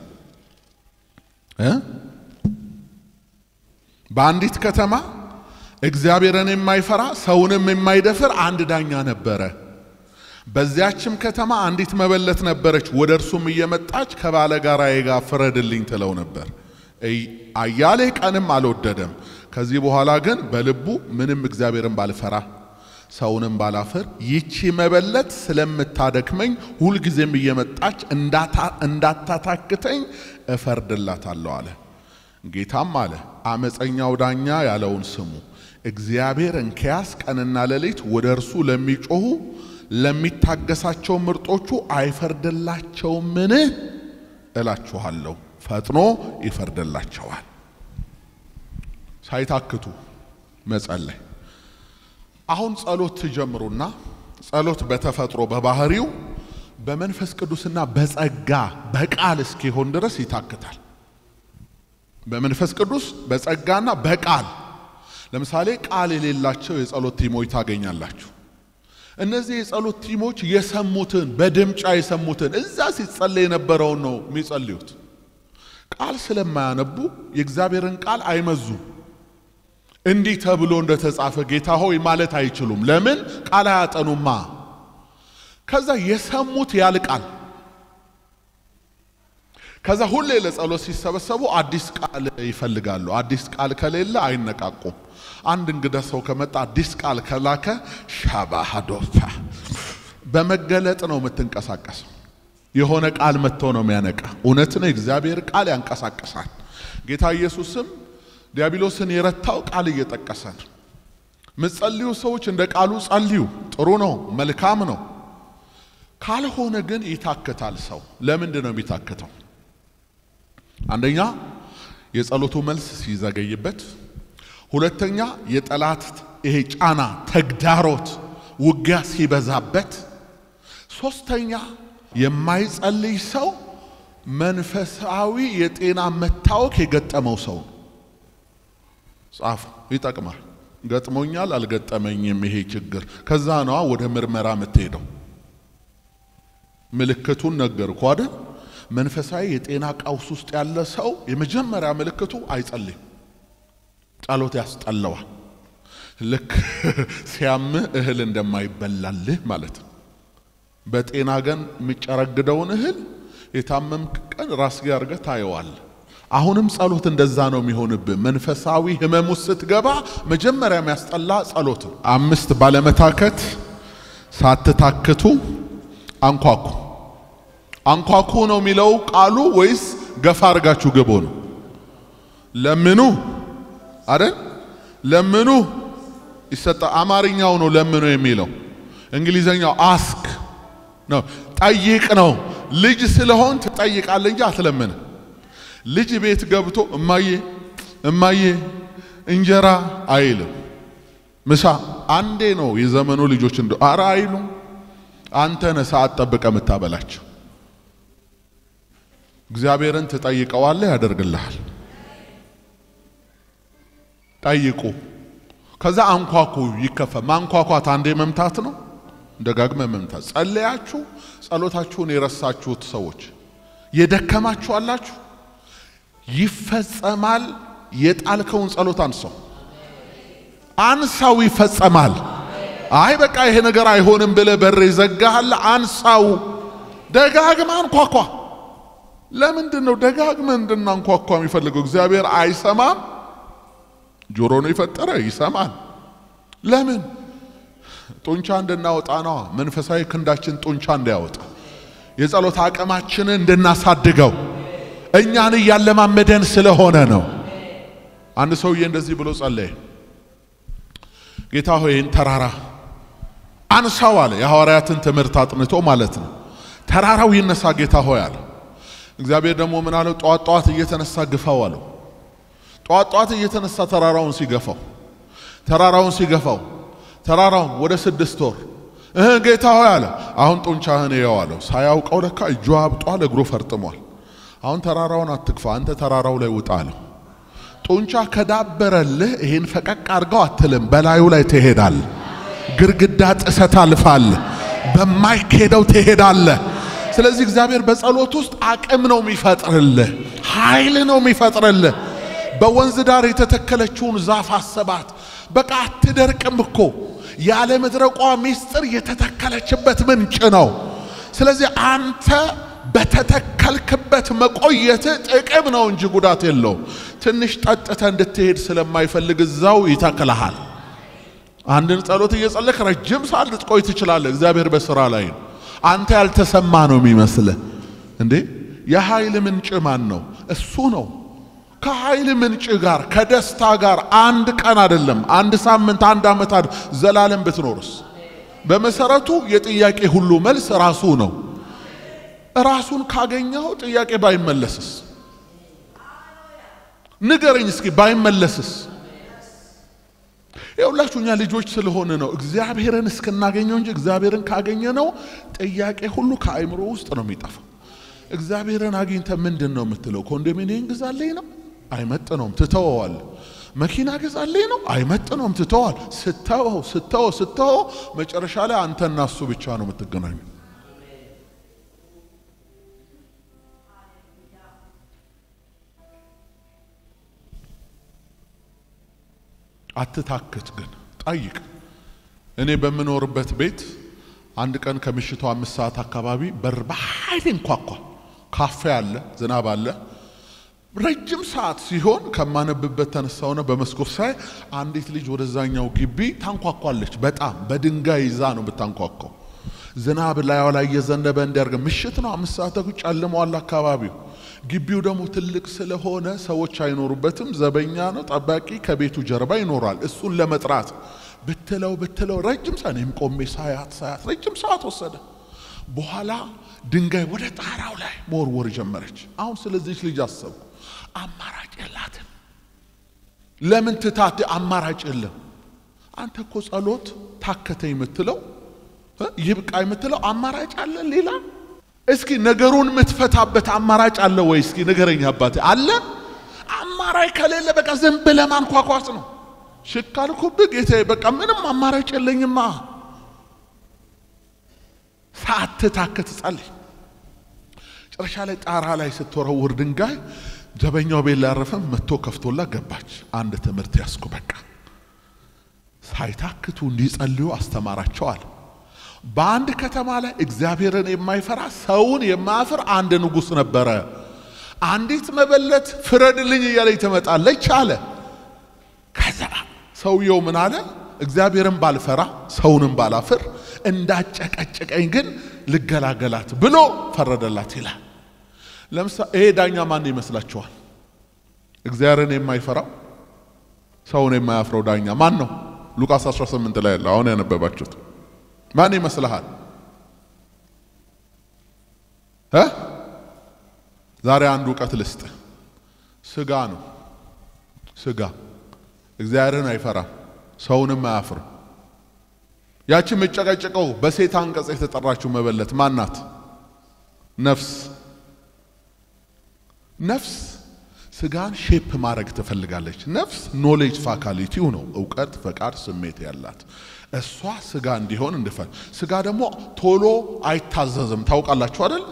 በአንዲት ከተማ እግዚአብሔርን የማይፈራ ሰውንም የማይደፍር አንድ ዳኛ ነበረ። በዚያችም ከተማ አንዲት መበለት ነበረች። ወደ እርሱም እየመጣች ከባለጋራዬ ጋር ፍረድልኝ ትለው ነበር። አያሌ ቀንም አልወደደም። ከዚህ በኋላ ግን በልቡ ምንም እግዚአብሔርን ባልፈራ ሰውንም ባላፍር ይቺ መበለት ስለምታደክመኝ ሁልጊዜም እየመጣች እንዳታታክተኝ እፈርድላታለሁ አለ። ጌታም አለ አመፀኛው ዳኛ ያለውን ስሙ። እግዚአብሔር እንኪያስ ቀንና ሌሊት ወደ እርሱ ለሚጮኹ ለሚታገሳቸው ምርጦቹ አይፈርድላቸውምን? እላችኋለሁ ፈጥኖ ይፈርድላቸዋል። ሳይታክቱ መጸለይ። አሁን ጸሎት ትጀምሩና ጸሎት በተፈጥሮ በባህሪው በመንፈስ ቅዱስና በጸጋ በቃል እስኪሆን ድረስ ይታክታል። በመንፈስ ቅዱስ በጸጋና በቃል ለምሳሌ ቃል የሌላቸው የጸሎት ቲሞች ታገኛላችሁ። እነዚህ የጸሎት ቲሞች የሰሙትን በድምጫ የሰሙትን እዛ ሲጸለይ የነበረውን ነው የሚጸልዩት። ቃል ስለማያነቡ የእግዚአብሔርን ቃል አይመዙም። እንዲህ ተብሎ እንደተጻፈ ጌታ ሆይ ማለት አይችሉም። ለምን? ቃል አያጠኑማ። ከዛ የሰሙት ያልቃል። ከዛ ሁሌ ለጸሎት ሲሰበሰቡ አዲስ ቃል ይፈልጋሉ። አዲስ ቃል ከሌለ አይነቃቁም። አንድ እንግዳ ሰው ከመጣ አዲስ ቃል ከላከ ሻባሃዶፋ በመገለጥ ነው የምትንቀሳቀሰው። የሆነ ቃል መጥቶ ነው የሚያነቃ። እውነት ነው፣ የእግዚአብሔር ቃል ያንቀሳቅሳል። ጌታ ኢየሱስም ዲያብሎስን የረታው ቃል እየጠቀሰ ነው። ምትጸልዩ ሰዎች እንደ ቃሉ ጸልዩ። ጥሩ ነው፣ መልካም ነው። ካልሆነ ግን ይታክታል ሰው። ለምንድን ነው የሚታክተው? አንደኛ የጸሎቱ መልስ ሲዘገይበት፣ ሁለተኛ የጠላት ይሄ ጫና፣ ተግዳሮት፣ ውጊያ ሲበዛበት፣ ሶስተኛ የማይጸልይ ሰው መንፈሳዊ የጤና መታወክ የገጠመው ሰው ጻፉ። ይጠቅማል። ገጥሞኛል፣ አልገጠመኝም ይሄ ችግር። ከዛ ነዋ ወደ ምርመራ የምትሄደው። ምልክቱን ነገርኩ አይደል? መንፈሳዊ የጤና ቀውስ ውስጥ ያለ ሰው የመጀመሪያ ምልክቱ አይጸልይም። ጸሎት ያስጠለዋል። ልክ ሲያምህ እህል እንደማይበላልህ ማለት ነው። በጤና ገን የሚጨረግደውን እህል የታመምክ ቀን ራስጌ አድርገህ ታየዋለህ። አሁንም ጸሎት እንደዛ ነው የሚሆንብህ። መንፈሳዊ ህመም ውስጥ ስትገባ መጀመሪያ የሚያስጠላ ጸሎት ነው። አምስት ባለመታከት ሳትታክቱ አንኳኩ። አንኳኩ ነው የሚለው ቃሉ ወይስ ገፋ አድርጋችሁ ግቡ ነው? ለምኑ አይደል? ለምኑ ይሰጣ። አማርኛው ነው ለምኑ የሚለው። እንግሊዘኛው አስክ ነው፣ ጠይቅ ነው። ልጅ ስለሆን ትጠይቃለህ እንጂ አትለምን። ልጅ ቤት ገብቶ እማዬ እማዬ እንጀራ አይልም። ምሳ አንዴ ነው የዘመኑ ልጆች እንደ አረ አይሉ። አንተ ነህ ሰዓት ጠብቀህ የምታበላቸው። እግዚአብሔርን ትጠይቀዋለህ፣ ያደርግልሃል። ጠይቁ። ከዛ አንኳኩ፣ ይከፈ ማንኳኳት አንዴ መምታት ነው፣ ደጋግመ መምታት። ጸለያችሁ፣ ጸሎታችሁን የረሳችሁት ሰዎች የደከማችሁ አላችሁ፣ ይፈጸማል። የጣልከውን ጸሎት አንሳው፣ አንሳው፣ ይፈጸማል። አይ በቃ ይሄ ነገር አይሆንም ብለህ በር ይዘጋሃል። አንሳው፣ ደጋግመ አንኳኳ። ለምንድን ነው ደጋግመ እንድናንኳኳ የሚፈልገው? እግዚአብሔር አይሰማም? ጆሮ ነው የፈጠረ፣ ይሰማል። ለምን? ጡንቻ እንድናወጣ ነዋ። መንፈሳዊ ክንዳችን ጡንቻ እንዲያወጣ የጸሎት አቅማችንን እንድናሳድገው እኛን እያለማመደን ስለሆነ ነው። አንድ ሰውዬ እንደዚህ ብሎ ጸለየ። ጌታ ሆይ ይህን ተራራ አንሳው አለ። የሐዋርያትን ትምህርት አጥንቶ ማለት ነው። ተራራው ይነሳ ጌታ ሆይ አለ። እግዚአብሔር ደግሞ ምን አለው? ጠዋት ጠዋት እየተነሳ ግፋው አለው። ጠዋት ጠዋት እየተነሳ ተራራውን ሲገፋው ተራራውን ሲገፋው ተራራውን ወደ ስድስት ወር እህ ጌታ ሆይ አለ። አሁን ጡንቻህን እየው አለው። ሳያውቀው ለካ እጁ አብጧል፣ እግሩ ፈርጥሟል። አሁን ተራራውን አትግፋ፣ አንተ ተራራው ላይ ውጣ አለው። ጡንቻ ከዳበረልህ ይህን ፈቀቅ አድርገው አትልም፣ በላዩ ላይ ትሄዳል። ግርግዳ ጥሰት አልፋል፣ በማይኬደው ትሄዳለህ። ስለዚህ እግዚአብሔር በጸሎት ውስጥ አቅም ነው የሚፈጥርልህ፣ ኃይል ነው የሚፈጥርልህ። በወንዝ ዳር የተተከለችውን ዛፍ አሰባት። በቃ አትደርቅም እኮ ያለ መድረቋ ሚስጥር የተተከለችበት ምንጭ ነው። ስለዚህ አንተ በተተከልክበት መቆየት ጥቅም ነው እንጂ ጉዳት የለውም። ትንሽ ጠጥተ እንድትሄድ ስለማይፈልግ እዛው ይተክልሃል። አንድን ጸሎት እየጸለክ ረጅም ሰዓት ልትቆይ ትችላለህ። እግዚአብሔር በስራ ላይ ነው። አንተ ያልተሰማ ነው የሚመስልህ እንዴ? የኃይል ምንጭ ማን ነው? እሱ ነው። ከኃይል ምንጭ ጋር ከደስታ ጋር አንድ ቀን አይደለም፣ አንድ ሳምንት፣ አንድ ዓመት ዘላለም ብትኖርስ? በመሰረቱ የጥያቄ ሁሉ መልስ ራሱ ነው። ራሱን ካገኘው ጥያቄ ባይመለስስ? ንገረኝ እስኪ ባይመለስስ? የሁላችሁ እኛ ልጆች ስለሆነ ነው እግዚአብሔርን እስክናገኘው እንጂ እግዚአብሔርን ካገኘ ነው ጥያቄ ሁሉ ከአእምሮ ውስጥ ነው የሚጠፋው። እግዚአብሔርን አግኝተ ምንድን ነው የምትለው? ኮንዶሚኒየም ግዛልኝ ነው አይመጥነውም። ትተወዋል። መኪና ገዛልኝ ነው አይመጥነውም፣ ትተዋል። ስተወው ስተወው ስተወው መጨረሻ ላይ አንተና እሱ ብቻ ነው የምትገናኙ። አትታክት ግን ጠይቅ። እኔ በምኖርበት ቤት አንድ ቀን ከምሽቱ አምስት ሰዓት አካባቢ በር በኃይል እንኳኳ። ካፌ አለ፣ ዝናብ አለ። ረጅም ሰዓት ሲሆን ከማነብበት ተነሳውና በመስኮት ሳይ አንዲት ልጅ ወደዛኛው ግቢ ታንኳኳለች። በጣም በድንጋይ ይዛ ነው ብታንኳኳው። ዝናብ ላይዋ ላይ እየዘነበ እንዲያርገ ምሽት ነው፣ አምስት ሰዓት ተኩል ጨልመዋል አካባቢው። ግቢው ደግሞ ትልቅ ስለሆነ ሰዎች አይኖሩበትም። ዘበኛ ነው፣ ጠባቂ ከቤቱ ጀርባ ይኖራል። እሱን ለመጥራት ብትለው ብትለው ረጅም ሰዓት እኔም ቆሜ ሳያት ሳያት ረጅም ሰዓት ወሰደ። በኋላ ድንጋይ ወደ ጣራው ላይ መወርወር ጀመረች። አሁን ስለዚች ልጅ አሰብኩ። አማራጭ የላትም። ለምን ትታት? አማራጭ የለም። አንተ እኮ ጸሎት ታከተ የምትለው ይብቃ የምትለው አማራጭ አለ ሌላ? እስኪ ነገሩን የምትፈታበት አማራጭ አለ ወይ? እስኪ ንገረኝ አባቴ። አለ? አማራጭ ከሌለ በቃ ዝም ብለህ ማንኳኳት ነው። ሽካልኩብህ ጌታዬ፣ በቃ ምንም አማራጭ የለኝማ። ሳትታክት ጸልይ። ጨረሻ ላይ ጣራ ላይ ስትወረውር ድንጋይ ዘበኛው ቤት ላረፈም መጥቶ ከፍቶላ ገባች። አንድ ትምህርት ያስኩ በቃ ሳይታክቱ እንዲጸልዩ አስተማራቸዋል። በአንድ ከተማ ላይ እግዚአብሔርን የማይፈራ ሰውን የማያፍር አንድ ንጉሥ ነበረ። አንዲት መበለት ፍረድልኝ እያለች ትመጣለች አለ። ከዛ ሰውየው ምን አለ? እግዚአብሔርን ባልፈራ ሰውንም ባላፍር እንዳጨቀጨቀኝ ግን ልገላገላት ብሎ ፈረደላት ይላል። ለምሳሌ ይሄ ዳኛ ማን ይመስላችኋል? እግዚአብሔርን የማይፈራው ሰውን የማያፍረው ዳኛ ማን ነው? ሉቃስ 18 ላይ ያለው አሁን ያነበባችሁት ማን ይመስልሃል? እ ዛሬ አንድ እውቀት ልስጥ። ስጋ ነው። ስጋ እግዚአብሔርን አይፈራም፣ ሰውንም አያፍርም። ያቺ የምጨቀጨቀው በሴት አንቀጽ የተጠራችው መበለት ማናት? ነፍስ ነፍስ ስጋን ሼፕ ማድረግ ትፈልጋለች። ነፍስ ኖሌጅ ፋካሊቲው ነው፣ እውቀት፣ ፈቃድ፣ ስሜት ያላት እሷ ስጋ እንዲሆን እንድፈል ስጋ ደግሞ ቶሎ አይታዘዝም። ታውቃላችሁ አይደል?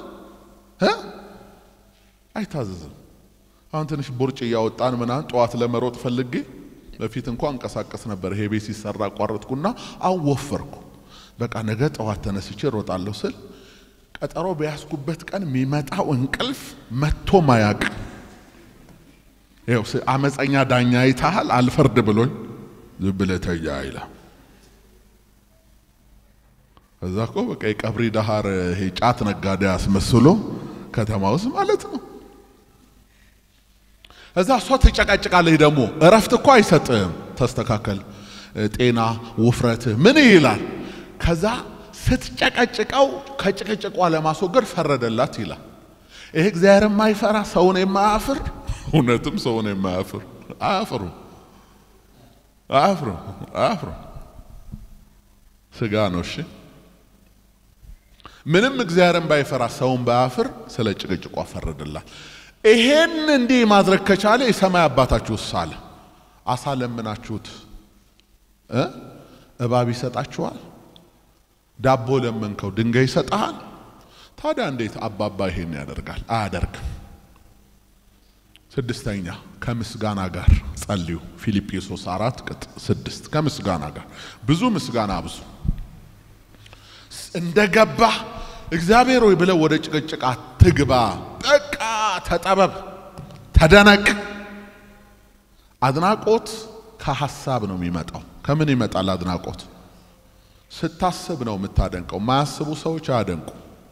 አይታዘዝም። አሁን ትንሽ ቦርጭ እያወጣን ምናምን ጠዋት ለመሮጥ ፈልጌ በፊት እንኳ እንቀሳቀስ ነበር። ይሄ ቤት ሲሰራ አቋረጥኩና አወፈርኩ። በቃ ነገ ጠዋት ተነስቼ ሮጣለሁ ስል ቀጠሮ በያዝኩበት ቀን የሚመጣው እንቅልፍ መጥቶ ማያቅ ይኸው አመፀኛ ዳኛ ይታሃል አልፈርድ ብሎኝ ዝም ብለህ ተኛ ይላል። እዛ እኮ በቃ የቀብሪ ዳሃር ይሄ ጫት ነጋዴ አስመስሎ ከተማ ውስጥ ማለት ነው። እዛ እሷ ትጨቃጭቃለች። ደግሞ እረፍት እኮ አይሰጥም። ተስተካከል፣ ጤና፣ ውፍረት ምን ይላል። ከዛ ስትጨቀጭቀው ከጭቅጭቋ ለማስወገድ ፈረደላት ይላል። ይሄ እግዚአብሔር የማይፈራ ሰውን የማያፍር እውነትም ሰውን የማያፍር አያፍሩ አያፍሩ አያፍሩ ስጋ ነው። እሺ ምንም እግዚአብሔርን ባይፈራ ሰውን ባያፍር ስለ ጭቅጭቋ ፈረደላት። ይሄን እንዲህ ማድረግ ከቻለ የሰማይ አባታችሁ ሳለ አሳ ለምናችሁት እ እባብ ይሰጣችኋል? ዳቦ ለመንከው ድንጋይ ይሰጠሃል? ታዲያ እንዴት አባባ ይሄን ያደርጋል? አያደርግም። ስድስተኛ ከምስጋና ጋር ጸልዩ። ፊልጵስዩስ አራት ቅጥ ስድስት ከምስጋና ጋር ብዙ ምስጋና ብዙ እንደገባ እግዚአብሔር ሆይ ብለው ወደ ጭቅጭቅ አትግባ። በቃ ተጠበብ፣ ተደነቅ። አድናቆት ከሀሳብ ነው የሚመጣው። ከምን ይመጣል አድናቆት? ስታስብ ነው የምታደንቀው። ማያስቡ ሰዎች አያደንቁ።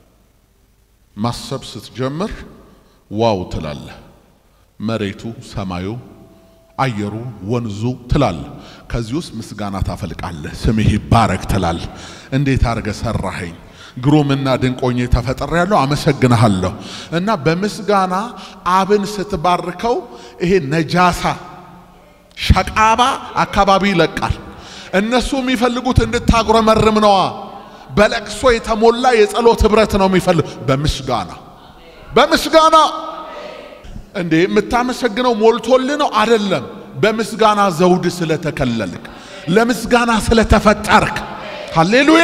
ማሰብ ስትጀምር ዋው ትላለህ። መሬቱ፣ ሰማዩ፣ አየሩ፣ ወንዙ ትላለህ። ከዚህ ውስጥ ምስጋና ታፈልቃለህ። ስምህ ይባረክ ትላለህ። እንዴት አድርገ ሰራኸኝ ግሩምና ድንቆኜ ተፈጠር ያለው አመሰግንሃለሁ። እና በምስጋና አብን ስትባርከው ይሄ ነጃሳ ሸቃባ አካባቢ ይለቃል። እነሱ የሚፈልጉት እንድታጉረመርም ነዋ። በለቅሶ የተሞላ የጸሎት ህብረት ነው የሚፈልግ። በምስጋና በምስጋና እንዴ የምታመሰግነው ሞልቶልህ ነው አይደለም። በምስጋና ዘውድ ስለተከለልክ፣ ለምስጋና ስለተፈጠርክ። ሃሌሉያ።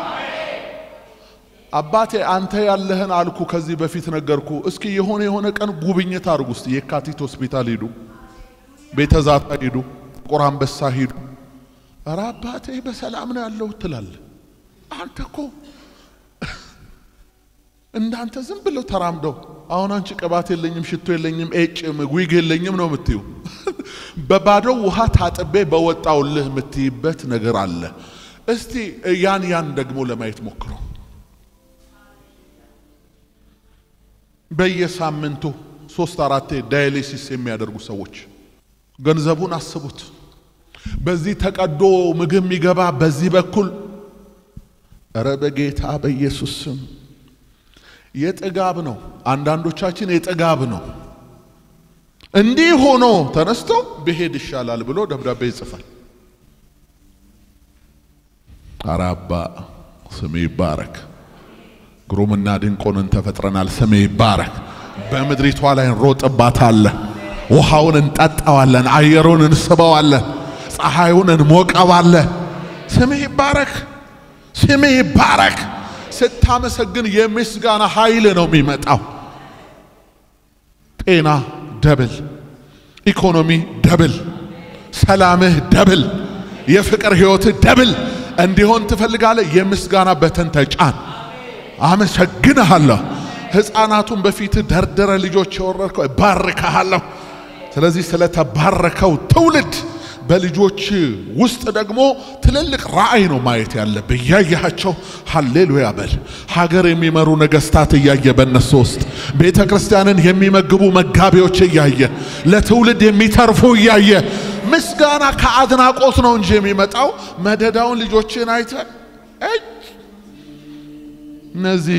አባቴ አንተ ያለህን አልኩ፣ ከዚህ በፊት ነገርኩ። እስኪ የሆነ የሆነ ቀን ጉብኝት አድርጉ። እስቲ የካቲት ሆስፒታል ሂዱ፣ ቤተ ዛታ ሂዱ፣ ጥቁር አንበሳ ሂዱ። ኧረ አባቴ በሰላም ነው ያለው ትላለህ። አንተ እኮ እንዳንተ ዝም ብለው ተራምደው አሁን አንቺ ቅባት የለኝም ሽቶ የለኝም ኤጭም ዊግ የለኝም ነው የምትዩ። በባዶ ውሃ ታጥቤ በወጣውልህ የምትይበት ነገር አለ። እስቲ ያን ያን ደግሞ ለማየት ሞክሮ በየሳምንቱ ሶስት አራቴ ዳያሊሲስ የሚያደርጉ ሰዎች ገንዘቡን አስቡት። በዚህ ተቀዶ ምግብ የሚገባ በዚህ በኩል እረ በጌታ በኢየሱስ ስም የጥጋብ ነው። አንዳንዶቻችን የጥጋብ ነው። እንዲህ ሆኖ ተነስቶ ብሄድ ይሻላል ብሎ ደብዳቤ ይጽፋል። አራባ ስሜ ይባረክ። ግሩምና ድንቆንን ተፈጥረናል። ስሜ ይባረክ። በምድሪቷ ላይ እንሮጥባታለን። ውሃውን እንጠጣዋለን። አየሩን እንስበዋለን። ፀሐዩን እንሞቀዋለን። ስሜ ይባረክ። ስሜ ይባረክ። ስታመሰግን የምስጋና ኃይል ነው የሚመጣው። ጤና ደብል፣ ኢኮኖሚ ደብል፣ ሰላምህ ደብል፣ የፍቅር ሕይወትህ ደብል እንዲሆን ትፈልጋለህ። የምስጋና በተን ተጫን። አመሰግንሃለሁ። ሕፃናቱን በፊት ደርደረ ልጆች የወረድከው እባርክሃለሁ። ስለዚህ ስለተባረከው ትውልድ በልጆች ውስጥ ደግሞ ትልልቅ ራእይ ነው ማየት ያለብህ። እያያቸው ሃሌሉያ በል። ሀገር የሚመሩ ነገስታት እያየ በእነሱ ውስጥ ቤተ ክርስቲያንን የሚመግቡ መጋቢዎች እያየ ለትውልድ የሚተርፉ እያየ ምስጋና ከአድናቆት ነው እንጂ የሚመጣው መደዳውን ልጆችን አይተ እነዚህ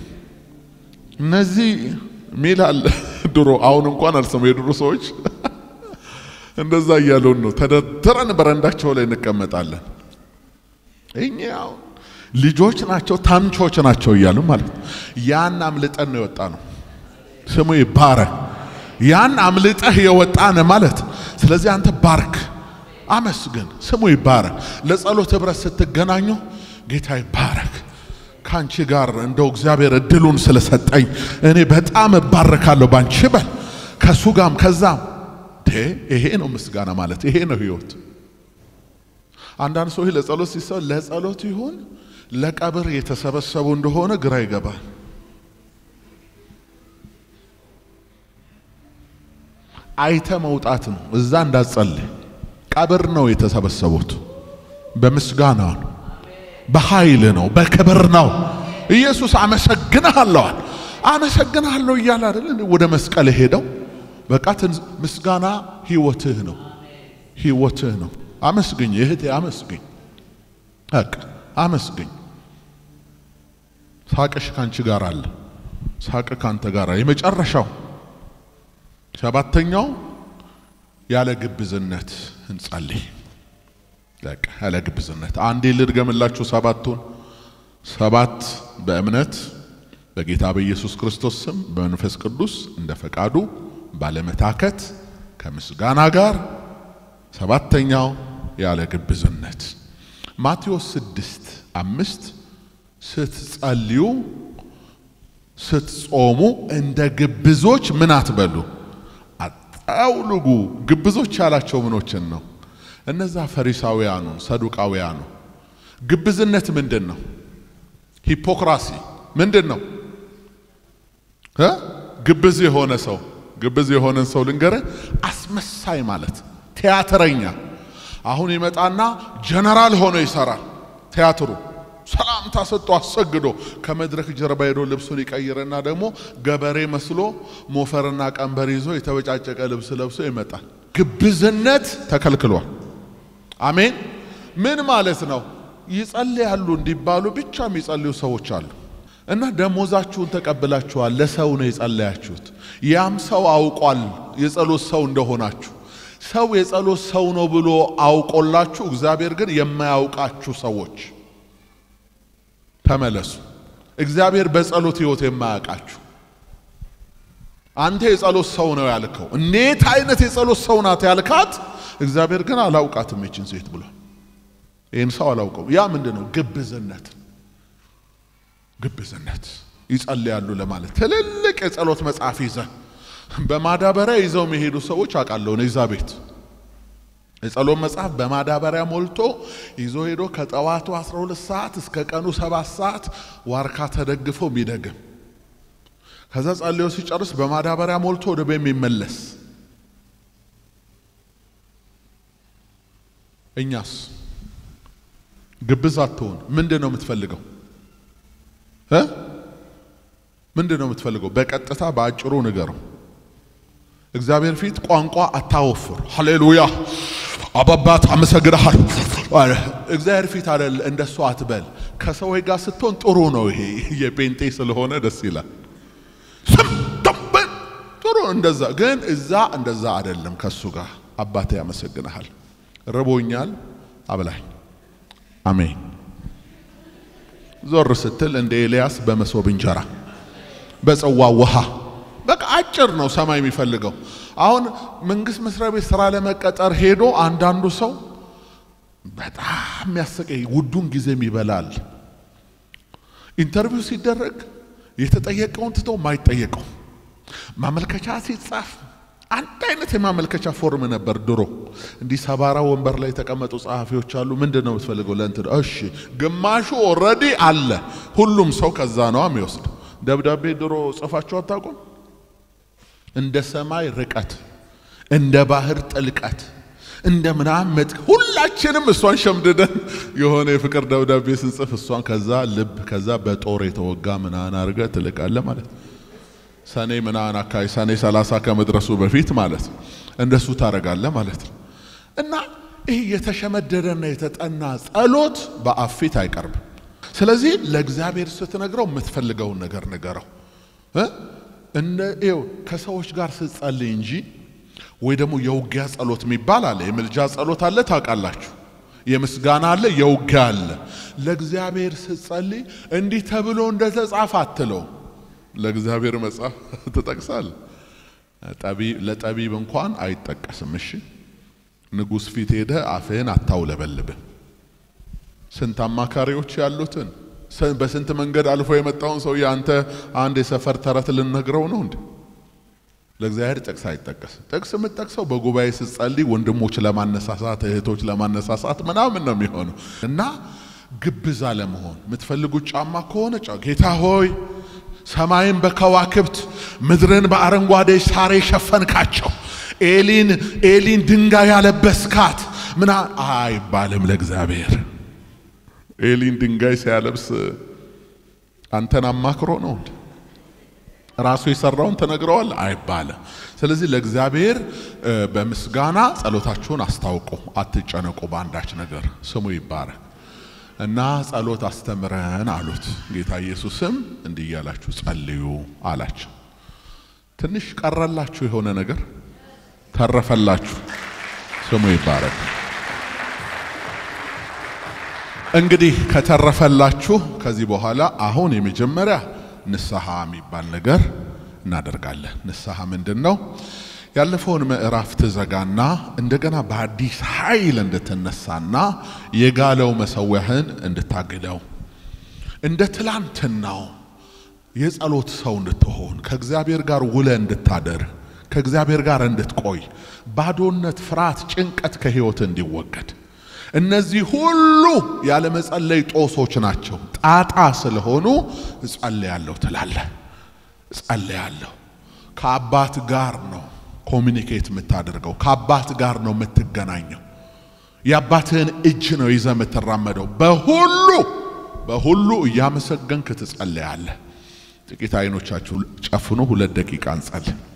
እነዚህ ሚል አለ ድሮ። አሁን እንኳን አልሰሙ የድሮ ሰዎች እንደዛ እያሉን ነው። ተደርድረን በረንዳቸው ላይ እንቀመጣለን። እኛ አሁን ልጆች ናቸው ታንቾች ናቸው እያሉ ማለት ነው። ያን አምልጠን ነው የወጣ ነው። ስሙ ይባረክ። ያን አምልጠህ የወጣን ማለት ስለዚህ አንተ ባርክ፣ አመስግን፣ ስሙ ይባረክ። ለጸሎት ህብረት ስትገናኙ ጌታ ይባረክ ከአንቺ ጋር እንደው እግዚአብሔር እድሉን ስለሰጠኝ እኔ በጣም እባረካለሁ ባንቺ በል ከሱ ጋም ከዛም ይሄ ነው ምስጋና ማለት ይሄ ነው ህይወት። አንዳንድ ሰዎች ለጸሎት ሲሰው ለጸሎት ይሁን ለቀብር የተሰበሰቡ እንደሆነ ግራ ይገባል። አይተ መውጣት ነው። እዛ እንዳትጸልይ ቀብር ነው የተሰበሰቡት። በምስጋና ነው፣ በኃይል ነው፣ በክብር ነው። ኢየሱስ አመሰግንሃለዋል አመሰግንሃለሁ እያለ አይደል ወደ መስቀል ሄደው በቃ ምስጋና ህይወትህ ነው፣ ህይወትህ ነው። አመስግኝ እህቴ፣ አመስግኝ፣ በቃ አመስግኝ። ሳቅሽ ካንቺ ጋር አለ፣ ሳቅ ካንተ ጋር የመጨረሻው ሰባተኛው ያለ ግብዝነት እንጸልይ። በቃ ያለ ግብዝነት አንዴ ልድገምላችሁ ሰባቱን። ሰባት በእምነት በጌታ በኢየሱስ ክርስቶስ ስም በመንፈስ ቅዱስ እንደ ፈቃዱ ባለመታከት ከምስጋና ጋር። ሰባተኛው ያለ ግብዝነት ማቴዎስ ስድስት አምስት ስትጸልዩ ስትጾሙ እንደ ግብዞች ምን አትበሉ አጣውልጉ። ግብዞች ያላቸው ምኖችን ነው? እነዛ ፈሪሳውያኑ ሰዱቃውያኑ። ግብዝነት ምንድን ነው? ሂፖክራሲ ምንድን ነው? ግብዝ የሆነ ሰው ግብዝ የሆነን ሰው ልንገረ አስመሳይ ማለት ቲያትረኛ። አሁን ይመጣና ጀነራል ሆኖ ይሰራል ቲያትሩ ሰላምታ ሰጥቶ አሰግዶ ከመድረክ ጀርባ ሄዶ ልብሱን ይቀይርና ደግሞ ገበሬ መስሎ ሞፈርና ቀንበር ይዞ የተበጫጨቀ ልብስ ለብሶ ይመጣል። ግብዝነት ተከልክሏል። አሜን። ምን ማለት ነው? ይጸልያሉ እንዲባሉ ብቻ የሚጸልዩ ሰዎች አሉ። እና ደሞዛችሁን ተቀብላችኋል። ለሰው ነው የጸለያችሁት። ያም ሰው አውቋል የጸሎት ሰው እንደሆናችሁ። ሰው የጸሎት ሰው ነው ብሎ አውቆላችሁ፣ እግዚአብሔር ግን የማያውቃችሁ ሰዎች ተመለሱ። እግዚአብሔር በጸሎት ሕይወት የማያውቃችሁ አንተ የጸሎት ሰው ነው ያልከው፣ እንዴት አይነት የጸሎት ሰው ናት ያልካት እግዚአብሔር ግን አላውቃትም ይችን ሴት ብሏል። ይህን ሰው አላውቀው። ያ ምንድን ነው? ግብዝነት ግብዝነት ይጸልያሉ ለማለት ትልልቅ የጸሎት መጽሐፍ ይዘ በማዳበሪያ ይዘው የሚሄዱ ሰዎች አውቃለሁ። እዛ ቤት የጸሎት መጽሐፍ በማዳበሪያ ሞልቶ ይዞ ሄዶ ከጠዋቱ 12 ሰዓት እስከ ቀኑ 7 ሰዓት ዋርካ ተደግፎ የሚደግም ከዛ ጸልዮ ሲጨርስ በማዳበሪያ ሞልቶ ወደ ቤት የሚመለስ እኛስ ግብዝ አትሆን። ምንድን ነው የምትፈልገው እ ምንድን ነው የምትፈልገው? በቀጥታ በአጭሩ ንገረው። እግዚአብሔር ፊት ቋንቋ አታወፍር። ሃሌሉያ አባባት አመሰግናሃል። እግዚአብሔር ፊት አይደል እንደሱ አትበል። ከሰዎች ጋር ስትሆን ጥሩ ነው። ይሄ የጴንጤ ስለሆነ ደስ ይላል። ስም ደንበን ጥሩ እንደዛ፣ ግን እዛ እንደዛ አይደለም። ከሱ ጋር አባቴ ያመሰግናሃል፣ ርቦኛል፣ አብላኝ። አሜን። ዞር ስትል እንደ ኤልያስ በመሶብ እንጀራ በጽዋ ውሃ በቃ አጭር ነው ሰማይ የሚፈልገው። አሁን መንግስት መስሪያ ቤት ስራ ለመቀጠር ሄዶ አንዳንዱ ሰው በጣም የሚያሰቀኝ ውዱን ጊዜም ይበላል። ኢንተርቪው ሲደረግ የተጠየቀውን ትቶ ማይጠየቀው ማመልከቻ ሲጻፍ አንድ አይነት የማመልከቻ ፎርም ነበር ድሮ። እንዲህ ሰባራ ወንበር ላይ የተቀመጡ ጸሐፊዎች አሉ። ምንድን ነው የምትፈልገው? ለእንትን እሺ፣ ግማሹ ኦልሬዲ አለ። ሁሉም ሰው ከዛ ነው የሚወስድ። ደብዳቤ ድሮ ጽፋችሁ አታውቁም? እንደ ሰማይ ርቀት፣ እንደ ባህር ጥልቀት፣ እንደ ምናምን መጥ ሁላችንም እሷን ሸምድደን የሆነ የፍቅር ደብዳቤ ስንጽፍ እሷን ከዛ ልብ ከዛ በጦር የተወጋ ምናምን አድርገ ትልቃለ ማለት ሰኔ ምናምን አካባቢ ሰኔ ሰላሳ ከመድረሱ በፊት ማለት እንደሱ ታረጋለ ማለት ነው። እና ይህ የተሸመደደና የተጠና ጸሎት በአፍ ፊት አይቀርብም። ስለዚህ ለእግዚአብሔር ስትነግረው የምትፈልገውን ነገር ንገረው። እንደ ይኸው ከሰዎች ጋር ስትጸልይ እንጂ ወይ ደግሞ የውጊያ ጸሎት የሚባል አለ። የምልጃ ጸሎት አለ፣ ታውቃላችሁ። የምስጋና አለ፣ የውጊያ አለ። ለእግዚአብሔር ስትጸልይ እንዲህ ተብሎ እንደተጻፈ አትለው። ለእግዚአብሔር መጽሐፍ ትጠቅሳል። ለጠቢብ እንኳን አይጠቀስም። እሺ ንጉሥ ፊት ሄደ አፍህን አታውለበልብን። ስንት አማካሪዎች ያሉትን በስንት መንገድ አልፎ የመጣውን ሰው አንተ አንድ የሰፈር ተረት ልነግረው ነው እንዴ? ለእግዚአብሔር ጥቅስ አይጠቀስም። ጥቅስ የምጠቅሰው በጉባኤ ስትጸልይ ወንድሞች ለማነሳሳት እህቶች ለማነሳሳት ምናምን ነው የሚሆነው እና ግብዝ አለመሆን የምትፈልጉት ጫማ ከሆነ ጌታ ሆይ ሰማይን በከዋክብት ምድርን በአረንጓዴ ሳር የሸፈንካቸው ኤሊን ኤሊን ድንጋይ ያለበስካት ምና አይባልም ለእግዚአብሔር ኤሊን ድንጋይ ሲያለብስ አንተን አማክሮ ነው ራሱ የሰራውን ተነግረዋል አይባልም። ስለዚህ ለእግዚአብሔር በምስጋና ጸሎታችሁን አስታውቁ፣ አትጨነቁ በአንዳች ነገር ስሙ ይባረክ እና ጸሎት አስተምረን አሉት። ጌታ ኢየሱስም እንዲህ እያላችሁ ጸልዩ አላቸው። ትንሽ ቀረላችሁ የሆነ ነገር ተረፈላችሁ፣ ስሙ ይባረክ። እንግዲህ ከተረፈላችሁ ከዚህ በኋላ አሁን የመጀመሪያ ንስሐ የሚባል ነገር እናደርጋለን። ንስሐ ምንድን ነው? ያለፈውን ምዕራፍ ትዘጋና እንደገና በአዲስ ኃይል እንድትነሳና የጋለው መሰዊያህን እንድታግለው እንደ ትላንትናው የጸሎት ሰው እንድትሆን ከእግዚአብሔር ጋር ውለ እንድታደር ከእግዚአብሔር ጋር እንድትቆይ ባዶነት፣ ፍርሃት፣ ጭንቀት ከህይወት እንዲወገድ እነዚህ ሁሉ ያለመጸለይ ጦሶች ናቸው። ጣጣ ስለሆኑ እጸልያለሁ ትላለህ። እጸልያለሁ ከአባት ጋር ነው ኮሚኒኬት የምታደርገው ከአባት ጋር ነው የምትገናኘው። የአባትህን እጅ ነው ይዘህ የምትራመደው። በሁሉ በሁሉ እያመሰገንክ ትጸልያለህ። ጥቂት አይኖቻችሁ ጨፍኑ። ሁለት ደቂቃ እንጸልይ።